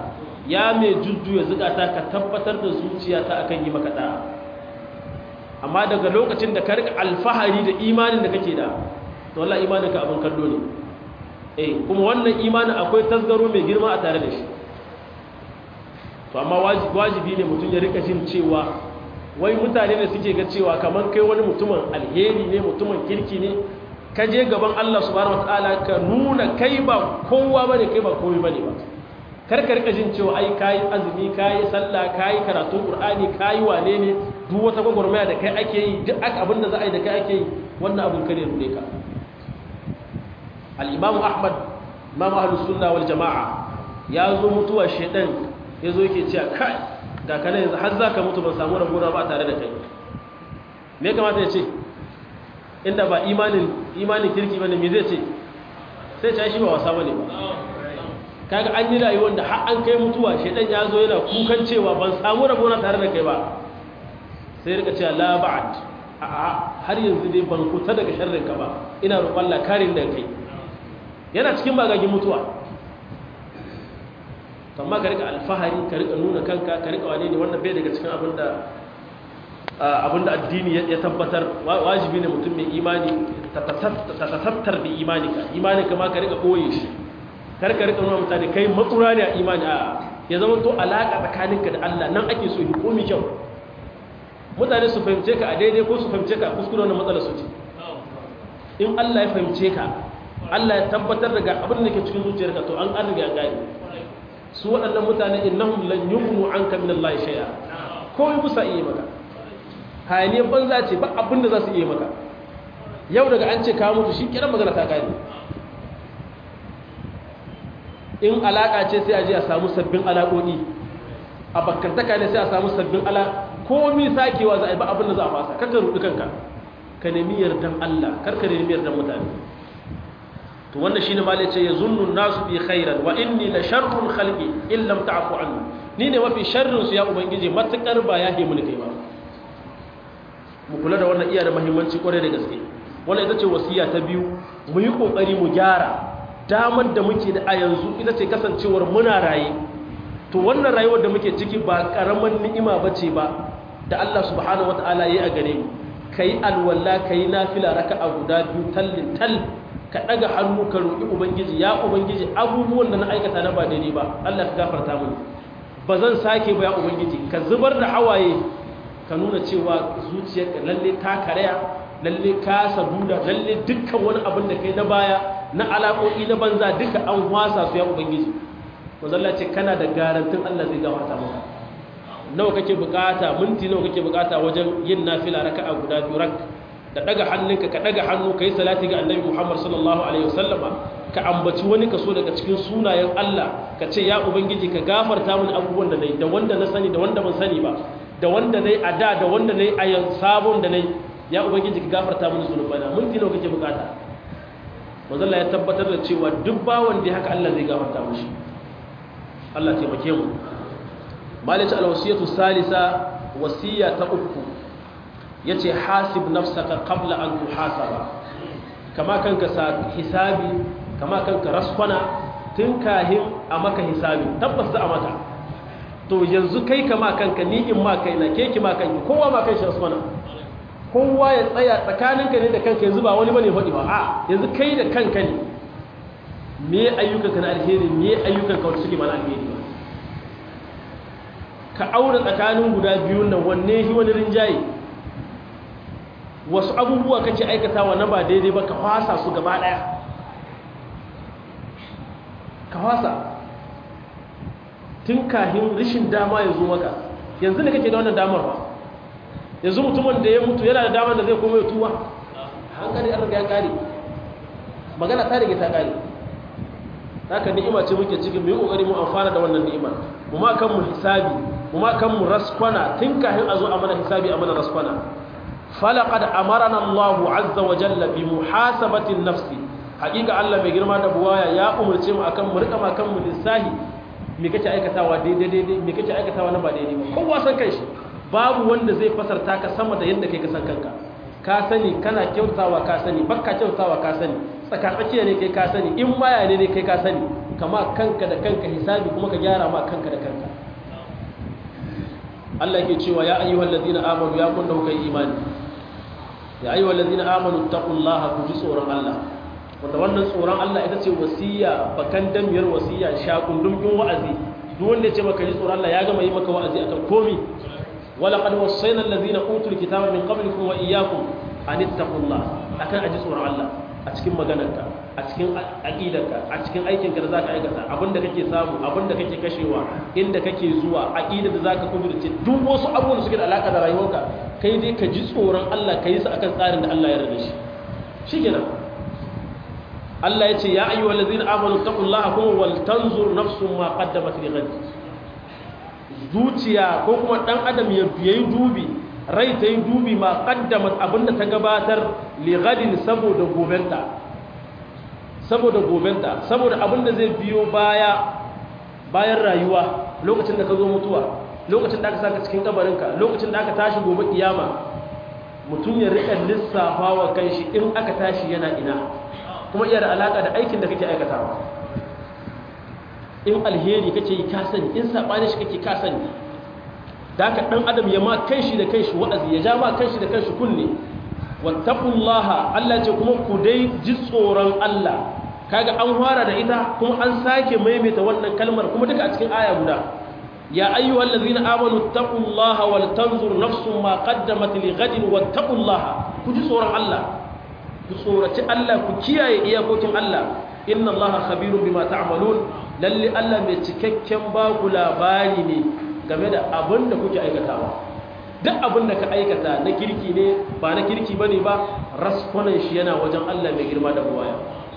ya mai jujjuya zukata ka tabbatar da zuciyata akan yi maka da'a amma daga lokacin da ka rika alfahari da imanin da kake da to wallahi imanin ka abin kallo ne eh kuma wannan imanin akwai tasgaro mai girma a tare da shi to amma wajibi ne mutum ya rika jin cewa wai mutane da suke ga cewa kamar kai wani mutumin alheri ne mutumin kirki ne ka je gaban Allah subhanahu wataala ka nuna kai ba kowa bane kai ba komai bane ba karka rika jin cewa ai kayi azumi kayi sallah kayi karatun qur'ani kayi wane ne duk wata gwagwarmaya da kai ake yi duk abin da za a yi da kai ake yi wannan abin kare rude ka al-imam ahmad imam ahlus sunna wal jamaa ya zo mutuwa shedan ya zo yake cewa kai ga kana yanzu har zaka mutu ban samu rabona ba tare da kai me kamata ya ce inda ba imanin imanin kirki bane me zai ce sai ta shi ba wasa bane ba kaga an yi rayuwar da har an kai mutuwa shedan ya zo yana kukan cewa ban samu rabona tare da kai ba sai rika cewa la ba'd a har yanzu dai ban kuta daga sharrin ka ba ina roƙon Allah karin da kai yana cikin bagagin mutuwa amma ka rika alfahari ka rika nuna kanka ka rika wane ne wannan bai daga cikin abinda abinda addini ya tabbatar wajibi ne mutum mai imani ta tasattar bi imanika imanika ma ka rika boye shi kar ka rika nuna mutane kai matsura ne a imani a ya zama to alaka tsakaninka da Allah nan ake so yi komi kyau mutane su fahimce ka a daidai ko su fahimce ka a kuskure wannan matsala su ce in Allah ya fahimce ka Allah ya tabbatar daga abin da ke cikin zuciyarka to an an riga gani su waɗannan mutane innahum lan yughnu anka min Allah shay'a ko yi musa iya maka hayaniyar banza ce ba abin da za su iya maka yau daga an ce ka mutu shi kiran magana ta kare in alaka ce sai a je a samu sabbin alaƙoƙi a bakkantaka ne sai a samu sabbin ala komi sakewa za a yi ba abin da za a fasa karka rudu kanka ka nemi yardan Allah karka nemi yardan mutane to wannan shine malai ce yazunnu nasu bi khairan wa inni la sharrul khalqi in lam ta'fu anni ni ne mafi sharrin su ya ubangiji matukar ba ya he mulki ba mu kula da wannan iya da muhimmanci kwarai da gaske wannan ita ce wasiya ta biyu mu yi kokari mu gyara damar da muke da a yanzu ita ce kasancewar muna raye to wannan rayuwar da muke ciki ba karaman ni'ima bace ba da Allah subhanahu wataala yayi a gare mu kai alwala kai nafila raka'a guda biyu tallin tal ka daga hannu ka roki ubangiji ya ubangiji abubuwan da na aikata na ba daidai ba Allah ka gafarta mini ba zan sake ba ya ubangiji ka zubar da hawaye ka nuna cewa zuciyarka lalle ta karaya lalle ka saduda lalle dukkan wani abin da kai na baya na alaƙoƙi na banza duka an wasa su ya ubangiji wazalla ce kana da garantin Allah zai gafarta maka nawa kake bukata minti nawa kake bukata wajen yin nafila raka'a guda biyu rak da daga hannunka ka daga hannu kai salati ga annabi Muhammad sallallahu alaihi wasallama ka ambaci wani kaso daga cikin sunayen Allah ka ce ya ubangiji ka gafarta mini abubuwan da nayi da wanda na sani da wanda ban sani ba da wanda nayi a da da wanda nayi a yanzu sabon da nayi ya ubangiji ka gafarta mini zunubana minti nawa kake bukata manzalla ya tabbatar da cewa duk bawan da haka Allah zai gafarta mishi Allah taimake mu malaka alwasiyatu salisa wasiya ta uku yace hasib nafsaka qabla an tuhasaba kama kanka sa hisabi kama kanka raskwana tun kahin a maka hisabi tabbas za a maka to yanzu kai kama kanka ni in ma kaina ke ki ma kanki kowa ma kai shi raskwana kowa ya tsaya tsakaninka ne da kanka yanzu ba wani bane faɗi ba a yanzu kai da kanka ne me ayyukanka na alheri me ayyukanka wanda suke mana alheri ba ka aure tsakanin guda biyun nan wanne shi wani rinjaye wasu abubuwa kake aikatawa na ba daidai ba ka fasa su gaba daya ka fasa tun kahin rishin dama ya zo maka yanzu ne kake da wannan damar ba yanzu mutumin da ya mutu yana da damar da zai koma ya tuwa hankali an riga ya kare magana ta riga ta kare haka ni'ima ce muke ciki mu yi kokari mu amfana da wannan ni'ima mu ma kan mu hisabi mu ma kan mu raskwana tun kafin a zo a mana hisabi a mana raskwana falaqad amarana Allah azza wa jalla bi muhasabati nafsi haƙiƙa Allah mai girma da buwaya ya umurce mu akan mu rika ma kan mu lissahi me kake aikatawa daidai daidai me kake aikatawa na ba daidai ba kowa san kai shi babu wanda zai fasarta ka sama da yadda kai ka san kanka ka sani kana kyautawa ka sani bakka kyautawa ka sani tsakatsakiya ne kai ka sani in maya ne ne kai ka sani kama kanka da kanka hisabi kuma ka gyara ma kanka da kanka Allah yake cewa ya ayyuhal ladina amanu ya kun da kuka imani ya ayyuhal ladina amanu taqullaha ku ji tsoron Allah wanda wannan tsoron Allah ita ce wasiya bakan damiyar wasiya shakundun bin wa'azi duk wanda ya ce maka ji tsoron Allah ya gama yi maka wa'azi akan komi wala qad wassayna allazina utul kitaba min qablikum wa iyyakum an ittaqullaha akan aji tsoron Allah a cikin maganarka a cikin aqidarka a cikin aikinka da zaka aikata abinda kake samu abinda kake kashewa inda kake zuwa aqidar da zaka kudurce duk wasu abubuwan da suke da alaka da rayuwarka kai dai ka ji tsoron Allah ka yi su akan tsarin da Allah ya yarda shi shikenan Allah ya ce ya ayyuhal ladzina amanu taqullaha kuma wal tanzur nafsum ma qaddamat li ghad zuciya ko kuma dan adam ya yi dubi rai ta yi dubi ma qaddamat abinda ta gabatar li ghadin saboda gobenta saboda gobenta saboda abinda zai biyo baya bayan rayuwa lokacin da ka zo mutuwa lokacin da aka saka cikin kabarinka lokacin da aka tashi gobe kiyama mutum ya rika lissafa wa kanshi in aka tashi yana ina kuma iya da alaka da aikin da kake aikatawa in alheri kake yi ka sani in sabani shi kake ka sani da haka dan adam ya ma kanshi da kanshi wa'azi ya ja ma kanshi da kanshi kunne wattaqullaha Allah ce kuma ku dai ji tsoron Allah kaga an fara da ita kuma an sake maimaita wannan kalmar kuma duka a cikin aya guda ya ayyuhal ladzina amanu taqullaha wal tanzur nafsum ma qaddamat li ghadin wattaqullaha ku ji tsoron Allah ku tsoraci Allah ku kiyaye iyakokin Allah inna Allaha khabirun bima ta'malun lalle Allah mai cikakken ba ku labari ne game da abin da kuke aikatawa duk abin da ka aikata na kirki ne ba na kirki bane ba raskunan shi yana wajen Allah mai girma da buwaya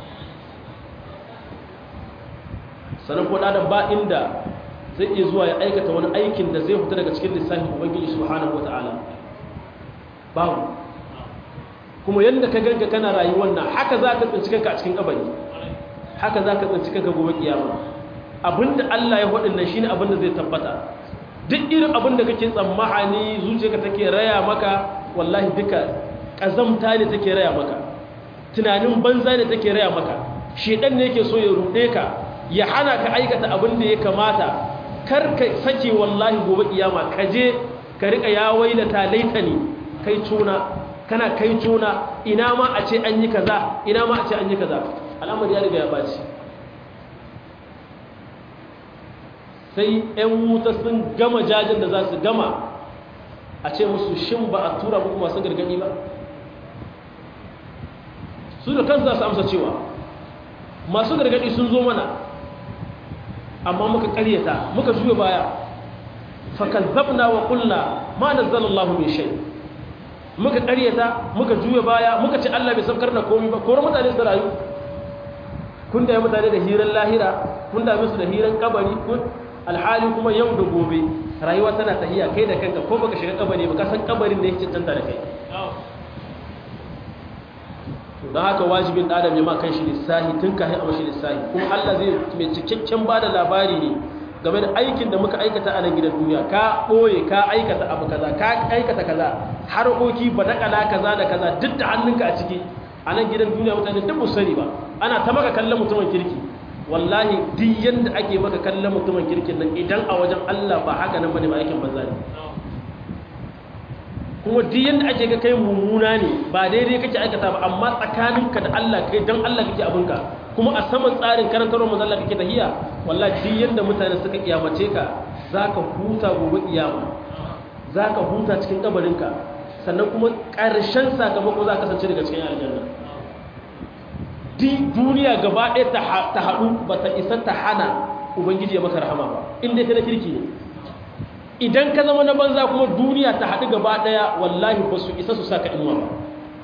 sanan ko da ba inda zai iya zuwa ya aikata wani aikin da zai fita daga cikin lissafin ubangiji subhanahu wataala babu kuma yadda ka ganka kana rayuwar nan haka za ka tsinci kanka a cikin kabari haka za ka tsinci kanka gobe kiyama abinda Allah ya faɗin nan shine abinda zai tabbata duk irin abinda kake tsammani zuciyarka take raya maka wallahi duka kazamta ne take raya maka tunanin banza ne take raya maka shedan ne yake so ya rude ka ya hana ka aikata abin da ya kamata kar ka sake wallahi gobe kiyama ka je ka rika ya waila ta laitani kai tuna kana kai tuna ina ma a ce an yi kaza ina ma a ce an yi kaza al'amari ya riga ya baci sai 'yan wuta sun gama jajin da za su gama a ce musu shin ba a tura muku masu gargadi ba su da kansu za su amsa cewa masu gargadi sun zo mana amma muka karyata muka juya baya fakazzabna wa qulna ma nazzalallahu min shay muka karyata muka juya baya muka ce Allah bai saukar da komai ba kore mutane su rayu kun da mutane da hiran lahira kun da musu da hiran kabari kun alhali kuma yau da gobe rayuwa tana tahiya kai da kanka ko baka shiga kabari ba ka san kabarin ne yake cancanta da kai don haka wajibin adam ya ma kan shi lissahi tun kahin a mashi lissahi kuma Allah zai mai cikakken ba da labari ne game da aikin da muka aikata a nan gidan duniya ka ɓoye ka aikata abu kaza ka aikata kaza harkoki ba daƙala kaza da kaza duk da hannunka a ciki a nan gidan duniya mutane duk mu sani ba ana ta maka kallon mutumin kirki wallahi duk yanda ake maka kallon mutumin kirkin nan idan a wajen Allah ba haka nan bane ba aikin banza ne kuma duk yanda ake ga kai mummuna ne ba daidai kake aikata ba amma tsakaninka da Allah kai dan Allah kake abinka kuma a saman tsarin karantarwar manzo Allah kake tahiya wallahi duk yanda mutane suka kiyamace ka zaka huta gobe kiyama zaka huta cikin kabarinka sannan kuma ƙarshen sakamako za ka kasance daga cikin aljanna duniya gaba ɗaya ta haɗu ba ta isa ta hana ubangiji ya maka rahama ba inda ta na kirki ne idan ka zama na banza kuma duniya ta haɗu gaba ɗaya wallahi ba su isa su sa ka inuwa ba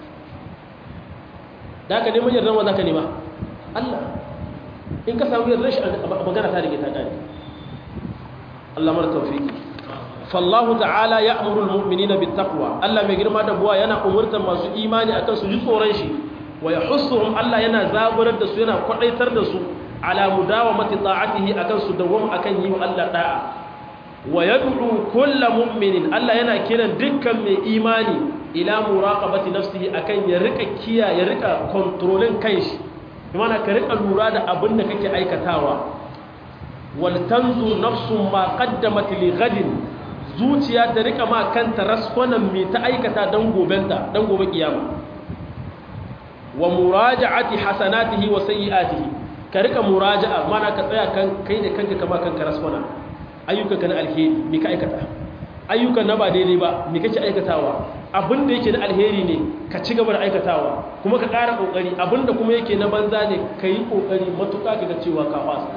da ka neman yardar wa za ka nema Allah in ka samu yardar shi a magana ta rike ta ƙari Allah mara taufiki fallahu ta'ala ya amurul mu'minina bit taqwa Allah mai girma da buwa yana umurtar masu imani akan su ji tsoron shi wa yahussuhum Allah yana zaburar da su yana kwadaitar da su ala mudawamati ta'atihi akan su dawwam akan yi wa Allah da'a wa yad'u kullu mu'minin Allah yana kiran dukkan mai imani ila muraqabati nafsihi akan ya rika kiya ya rika controlling kanshi imana ka rika lura da abin da kake aikatawa wal tanzu nafsun ma qaddamat li ghadin zuciya ta rika ma kanta raskwanan me ta aikata dan gobenta dan gobe kiyama wa muraja'ati hasanatihi wa sayyi'atihi ka rika muraja'a mana ka tsaya kan kai da kanka kama kanka raskwana ayyukanka na alheri me ka aikata ayyukan na ba daidai ba me kake aikatawa abin da yake na alheri ne ka ci gaba da aikatawa kuma ka ƙara ƙoƙari abin da kuma yake na banza ne ka yi ƙoƙari matuƙa ka ga cewa ka fasa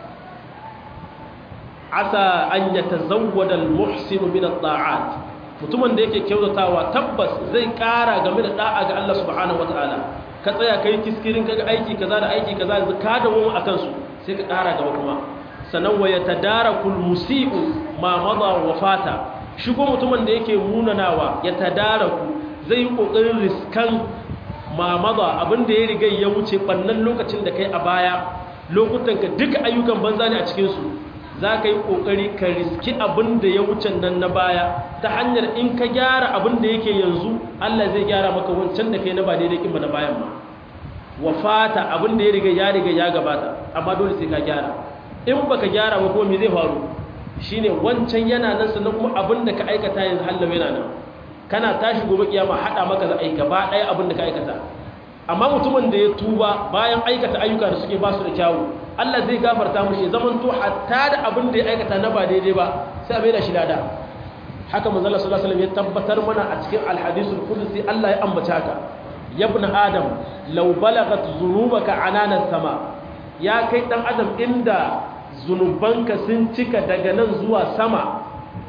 asa an ya tazawwada al-muhsinu min at-ta'at mutumin da yake kyautatawa tabbas zai ƙara game da da'a ga Allah subhanahu wataala ka tsaya kai kiskirin kaga aiki kaza da aiki kaza yanzu ka dawo akan su sai ka ƙara gaba kuma sanan wa yatadarakul musii'u ma madha wa fata shigo mutumin da yake munanawa ya tadaraku zai yi kokarin riskan mamada abinda ya riga ya wuce bannan lokacin da kai a baya lokutan ka duka ayyukan banza ne a cikin su za ka yi kokari ka riski abinda ya wuce nan na baya ta hanyar in ka gyara abinda yake yanzu Allah zai gyara maka wancan da kai na ba daidai kin ba na bayan ma wafata abinda ya riga ya riga ya gabata amma dole sai ka gyara in baka gyara ba ko me zai faru shine wancan yana nan sannan kuma abin da ka aikata yanzu hallau yana nan kana tashi gobe kiyama hada maka za a yi gaba ɗaya abin da ka aikata amma mutumin da ya tuba bayan aikata ayyuka da suke ba su da kyawu Allah zai gafarta mushi zaman to hatta da abin da ya aikata na ba daidai ba sai a maida shi lada haka manzo Allah sallallahu alaihi wasallam ya tabbatar mana a cikin alhadisul qudsi Allah ya ambata haka ya ibn adam law balagat dhunubaka ananan sama ya kai dan adam inda zunubanka sun cika daga nan zuwa sama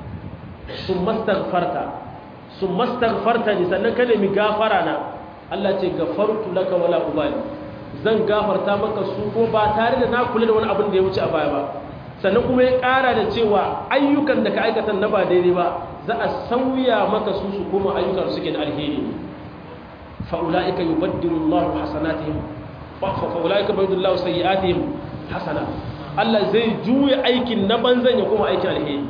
sun mastagfarta sun mastagfarta ne sannan ka nemi gafara na Allah ce gafartu laka wala ubali zan gafarta maka su ko ba tare da na kula da wani abin da ya wuce a baya ba sannan kuma ya ƙara da cewa ayyukan da ka aikata na ba daidai ba za a sauya maka su su koma ayyukan suke da alheri fa'ula'ika yubaddilu Allahu hasanatihim fa'ula'ika yubaddilu Allahu sayyi'atihim hasanat Allah zai juya aikin na banzan ya kuma aikin alheri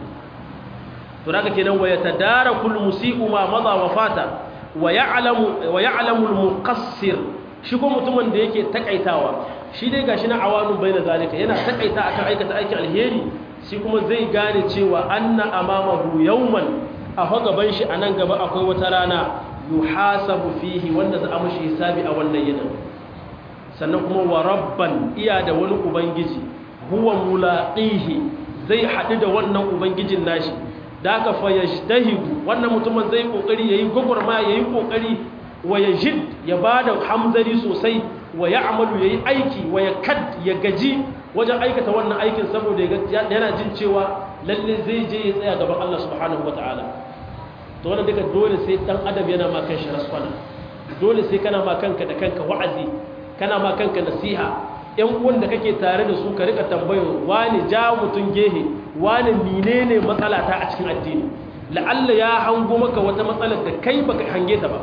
to daga kenan wa yatadarakul musii'u ma madha wa fata wa ya'lamu wa ya'lamu al-muqassir shi ko mutumin da yake takaitawa shi dai gashi na awanu baina zalika yana takaita akan aikata aikin alheri shi kuma zai gane cewa anna amamahu yawman a gaban shi anan gaba akwai wata rana yuhasabu fihi wanda za a mishi hisabi a wannan yinin sannan kuma wa rabban iya da wani ubangiji huwa mulaqihi zai haɗu da wannan ubangijin nashi da aka fa yajtahidu wannan mutumin zai kokari yayi gogorma yayi kokari wa yajid ya bada hamzari sosai wa ya'malu yayi aiki wa yakad ya gaji wajen aikata wannan aikin saboda yana jin cewa lalle zai je ya tsaya gaban Allah subhanahu wataala to wannan duka dole sai dan adam yana ma kanshi rasfana dole sai kana ma kanka da kanka wa'azi kana ma kanka nasiha yan uwan da kake tare da su ka rika tambayo wani ja mutun gehe wani menene matsala ta a cikin addini la'alla ya hango maka wata matsalar da kai baka hange ta ba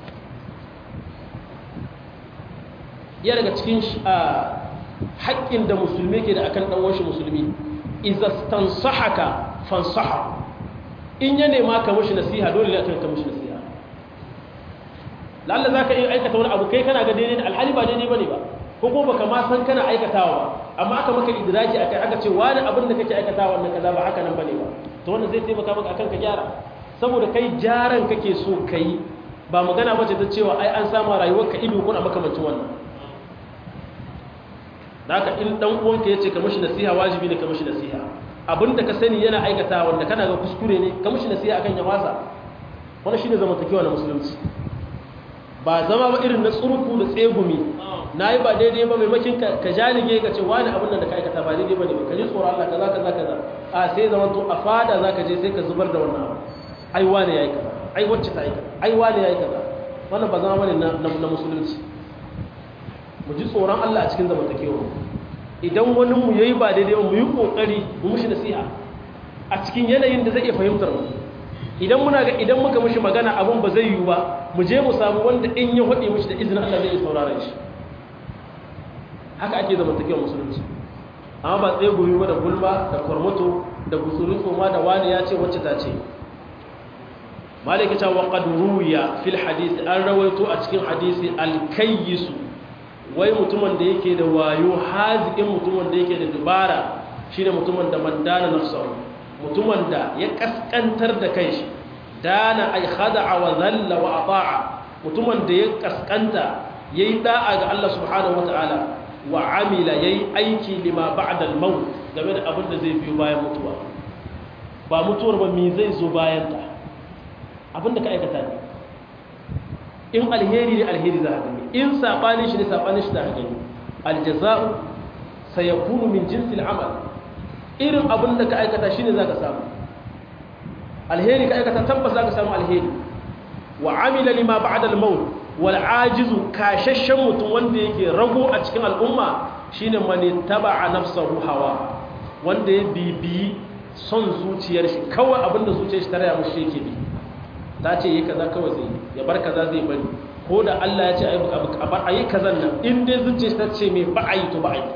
ya daga cikin haƙƙin da musulmi ke da akan ɗan washi musulmi idza stansahaka fansaha in ya nema ka mushi nasiha dole ne akan ka mushi nasiha lalla zaka iya aikata wani abu kai kana ga daidai alhali ba daidai bane ba ko kuma baka ma san kana aikatawa ba amma aka maka idraji akai aka ce wani abin da kake aikatawa wannan kaza ba haka nan bane ba to wannan zai taimaka maka akan ka gyara saboda kai jaran kake so kai ba magana bace ta cewa ai an samu rayuwarka ido ko na makamancin wannan haka in dan uwanka yace ka mishi nasiha wajibi ne ka mishi nasiha abinda ka sani yana aikata wanda kana ga kuskure ne ka mishi nasiha akan ya wasa wannan shine zamantakewa na musulunci ba zama ba irin na tsurku da tsegumi nayi ba daidai ba maimakin ka ka jalige ka ce wani abin da ka aikata ba daidai bane ba ka ji tsoron Allah kaza kaza kaza a sai zaman to a fada zaka je sai ka zubar da wannan abu ai wani yayi kaza ai wacce ta yi kaza ai wani yayi kaza wannan ba zama bane na musulunci mu ji tsoron Allah a cikin zamantakewa idan wani mu yayi ba daidai ba mu yi kokari mu mushi nasiha a cikin yanayin da zai iya fahimtar mu idan muna ga idan muka mushi magana abun ba zai yiwu ba mu je mu samu wanda in ya hade mushi da izinin Allah zai saurara shi haka ake zamantakewa musulunci amma ba tsaye guri ba da gulma da kwarmato da gutsuri tsoma da wani ya ce wacce ta ce malaka ta wa qad ruwiya fil hadisi an rawaito a cikin hadisi al kayyisu wai mutumin da yake da wayo haziƙin mutumin da yake da dubara shine mutumin da man dana nafsahu mutumin da ya kaskantar da kanshi dana ay khada'a wa dhalla wa ata'a mutumin da ya kaskanta yayi da'a ga Allah subhanahu wataala wa amila yayi aiki lima ba'da al-maut game da abin da zai biyo bayan mutuwa ba mutuwar ba me zai zo bayan ta abin da ka aikata ne in alheri ne alheri za ka gani in sabanin shi ne sabanin shi za ka gani aljaza'u sayakunu min jinsil amal irin abin da ka aikata shine za ka samu alheri ka aikata tabbas za ka samu alheri wa amila lima ba'da al-maut wal ajizu kashashshen mutum wanda yake rago a cikin al'umma shine man taba'a nafsahu hawa wanda ya bibiyi son zuciyar shi kawai abinda zuciyar shi ta raya mushi yake bi ta ce yi kaza kawai zai ya bar kaza zai bari ko da Allah ya ce a bar ayi kazan nan in dai zuciyar shi ta ce mai ba ayi to ba ayi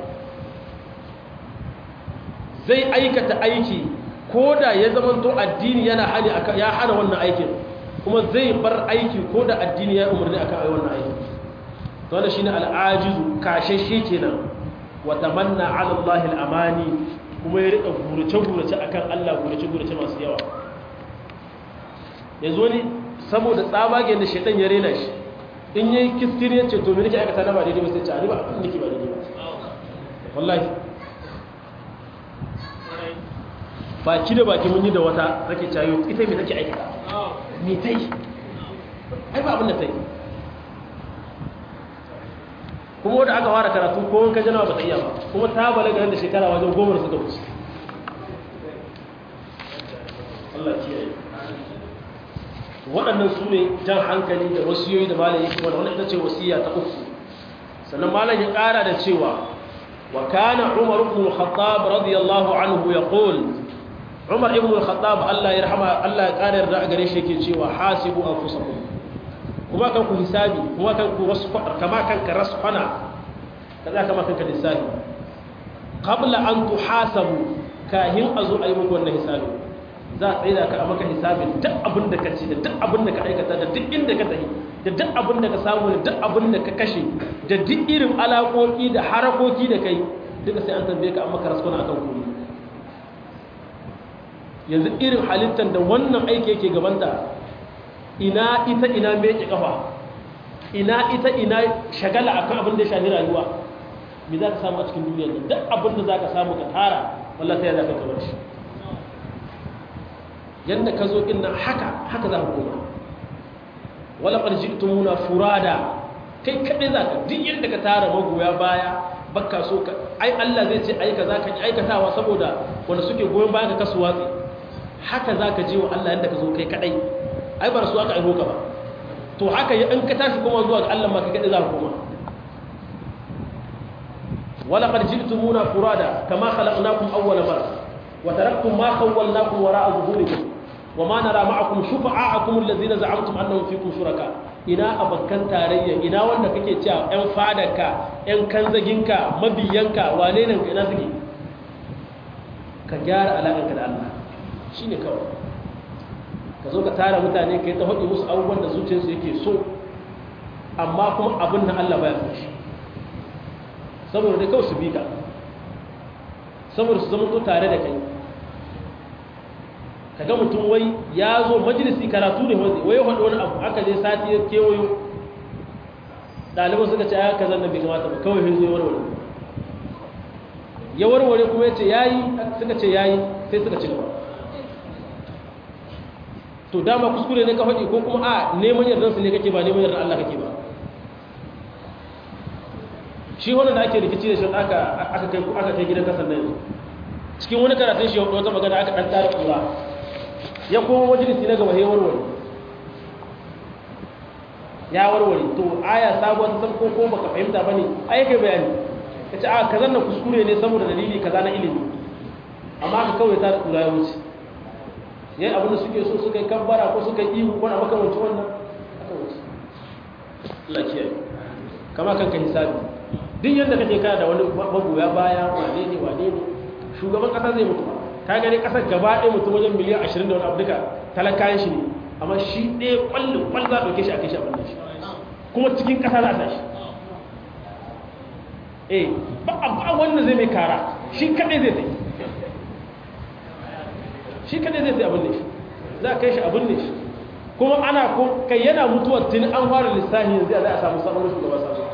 zai aikata aiki ko da ya zamanto addini yana hali ya hana wannan aikin kuma zai bar aiki ko da addini ya umarni akan ayi wannan aikin to wannan shine al'ajizu kashashe kenan wa tamanna 'ala Allah al-amani kuma ya rika gurace gurace akan Allah gurace gurace masu yawa yanzu wani saboda tsabagen da shaitan ya rena shi in yayi kiskiri yace to me nake aikata na ba daidai ba sai ce ani ba abin nake ba daidai ba wallahi baki da baki mun yi da wata take cayo ita me take aikata me tai ai ba abin da tai kuma wanda aka fara karatu ko wanka janawa ba ta iya ba kuma ta balaga da shekara wajen goma suka wuce Allah kiyaye waɗannan su ne jan hankali da wasiyoyi da malam yake wanda wannan ita ce wasiya ta uku sannan malam ya ƙara da cewa wa kana umar ibn al-khattab radiyallahu anhu yaqul umar ibn al-khattab Allah ya rahama Allah ya ƙara yarda a gare shi yake cewa hasibu anfusakum kuma kan ku hisabi kuma kan ku rasfa kama kan ka rasfana kaza kama kan ka lissafi qabla an tuhasabu kahin azu ayi muku wannan hisabi za a tsaye da ka a maka hisabin duk abin da ka ci da duk abin da ka aikata da duk inda ka tafi da duk abin da ka samu da duk abin da ka kashe da duk irin alaƙoƙi da harakoki da kai duka sai an tambaye ka an maka raskuna akan kuri yanzu irin halittar da wannan aiki yake gabanta ina ita ina meke kafa ina ita ina shagala akan abin da ya shafi rayuwa me za ka samu a cikin duniya duk abin da za ka samu ka tara wallah sai ya za ka kamar shi yadda ka zo inna haka haka za ku koma wala qarji'tumuna furada kai kadai zaka duk yadda ka tara magoya baya bakka so ka ai Allah zai ce ai kaza ka aikatawa saboda wanda suke goyon baya ka kasu watsi haka zaka je wa Allah yadda ka zo kai kadai ai bar su aka aiko ka ba to haka in ka tashi kuma zuwa ga Allah ma kai kadai za ka koma wala qarji'tumuna furada kama khalaqnakum awwala marra وتركتم ما خولناكم وراء ظهوركم وما نرى معكم شفعاءكم الذين زعمتم انهم فيكم شركاء ina abakkan tarayya ina wanda kake cewa ƴan fadarka ƴan kanzaginka mabiyanka wane ne ina suke ka gyara alaƙarka da Allah shine kawai ka zo ka tara mutane ka yi ta haɗe musu abubuwan da zuciyarsu yake so amma kuma abin da Allah baya so shi saboda dai kawai su bi ka saboda su zama to tare da kai kaga mutum wai ya zo majalisi karatu ne wai ya faɗi wani abu aka je sati ya kewayo ɗaliban suka ce aka zan bai kamata ba kawai hin zo ya warware ya warware kuma ya ce ya yi suka ce ya yi sai suka ci gaba to dama kuskure ne ka faɗi ko kuma a neman yardansu ne kake ba neman yardan Allah kake ba shi wannan da ake rikici da shi aka aka kai aka kai gidan kasan nan cikin wani karatun shi wata magana aka dan tara kura ya koma majalisi na gaba ya warware ya warware to aya sabuwar ta san ko ko baka fahimta bane ai kai bayani kace a kazan nan kuskure ne saboda dalili kaza na ilimi amma ka kawai ta kura ya wuce yayi abin da suke so suka yi kabbara ko suka yi ihu ko na makamancin wannan aka wuce Allah kiyaye kama kanka hisabi duk yadda kake kana da wani magoya baya wane ne wane ne shugaban kasa zai mutu ka gani kasar gaba ɗaya mutum wajen miliyan ashirin da wani abu duka talakayen shi ne amma shi ɗaya ƙwallon ƙwallon za a ɗauke shi a kai shi abin da shi kuma cikin ƙasa za a sa shi eh ba ba wanda zai mai kara shi kadai zai tai shi kadai zai tai abin ne za a kai shi abin ne kuma ana ko kai yana mutuwar tun an fara lissafi yanzu za a samu sabon shugaba sabon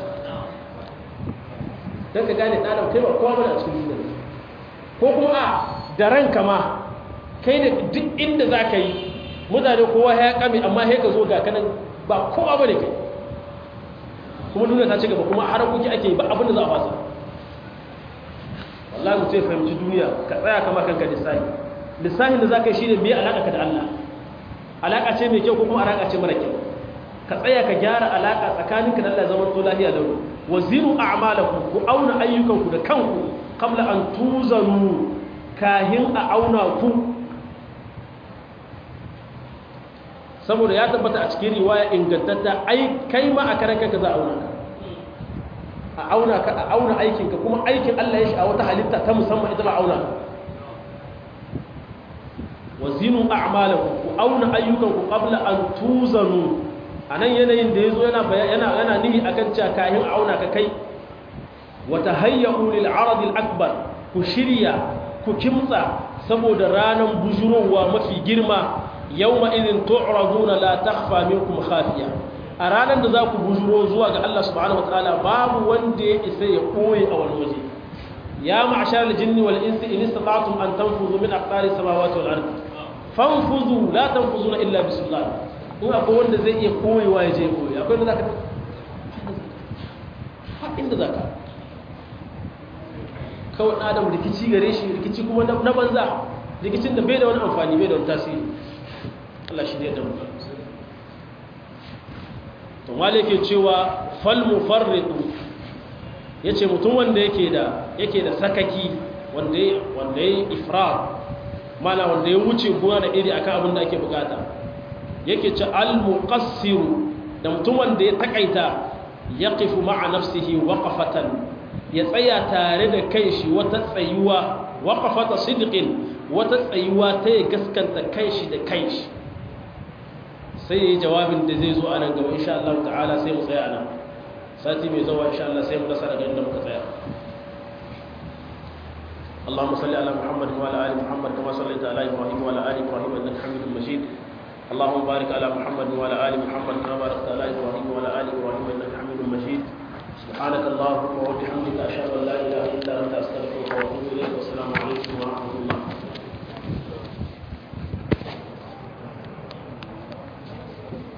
don ka gane ɗanar kai ba kowa bane a cikin duniya ko kuma a da ranka ma kai da duk inda za ka yi mutane kowa ya kame amma ya ka zo ga kanan ba kowa bane kai kuma duniya ta ci gaba kuma harakoki ake yi ba abin da za a fasa wallahi mutum ya fahimci duniya ka tsaya kama kanka lissahi lissahin da za ka yi shi ne mai alaƙa ka da Allah alaƙa ce mai kyau ko kuma alaƙa ce mara kyau ka tsaya ka gyara alaƙa tsakaninka da Allah zaman to lahiya da wa zinu a'malakum ku auna ayyukanku da kanku qabla an tuzanu kahin a auna ku saboda ya tabbata a cikin riwaya ingantatta ai kai ma a karan kanka za a auna ka a auna ka a auna aikinka kuma aikin Allah ya shi a wata halitta ta musamman ita ma auna ka wa zinu a'malakum ku auna ayyukanku qabla an tuzanu anan yanayin da yazo yana yana yana nihi akan cewa kayan auna ka kai wa tahayyu lil arad al akbar ku shirya ku kimtsa saboda ranan bujurowa mafi girma yawma idin tu'raduna la takhfa minkum khafiya a ranan da za ku bujuro zuwa ga Allah subhanahu wataala babu wanda ya isa ya koyi a wani waje ya ma'ashar al jinni wal insi in istata'tum an tanfuzu min aqtari samawati wal ardi fanfuzu la tanfuzuna illa bisullah in akwai wanda zai iya koyewa ya je koyi akwai wanda zaka ha inda zaka kawai ɗan adam rikici gare shi rikici kuma na banza rikicin da bai da wani amfani bai da wani tasiri Allah shi ne da mu to wale ke cewa fal mufarridu yace mutum wanda yake da yake da sakaki wanda wanda yayi ifrat mana wanda ya wuce gona da iri akan abin da ake bukata yake ce al-muqassiru da mutum wanda ya takaita yaqifu ma'a nafsihi waqafatan ya tsaya tare da kanshi wata tsayuwa waqafata sidqin wata tsayuwa ta ya gaskanta kanshi da kanshi sai yayi jawabin da zai zo a nan gaba insha Allah ta'ala sai mu tsaya nan sati mai zuwa insha Allah sai mu dasa daga inda muka tsaya اللهم صل على محمد وعلى ال محمد كما صليت على ابراهيم وعلى ال ابراهيم انك حميد مجيد اللهم بارك على محمد وعلى ال محمد كما باركت على ابراهيم وعلى ال ابراهيم انك حميد مجيد سبحانك اللهم وبحمدك اشهد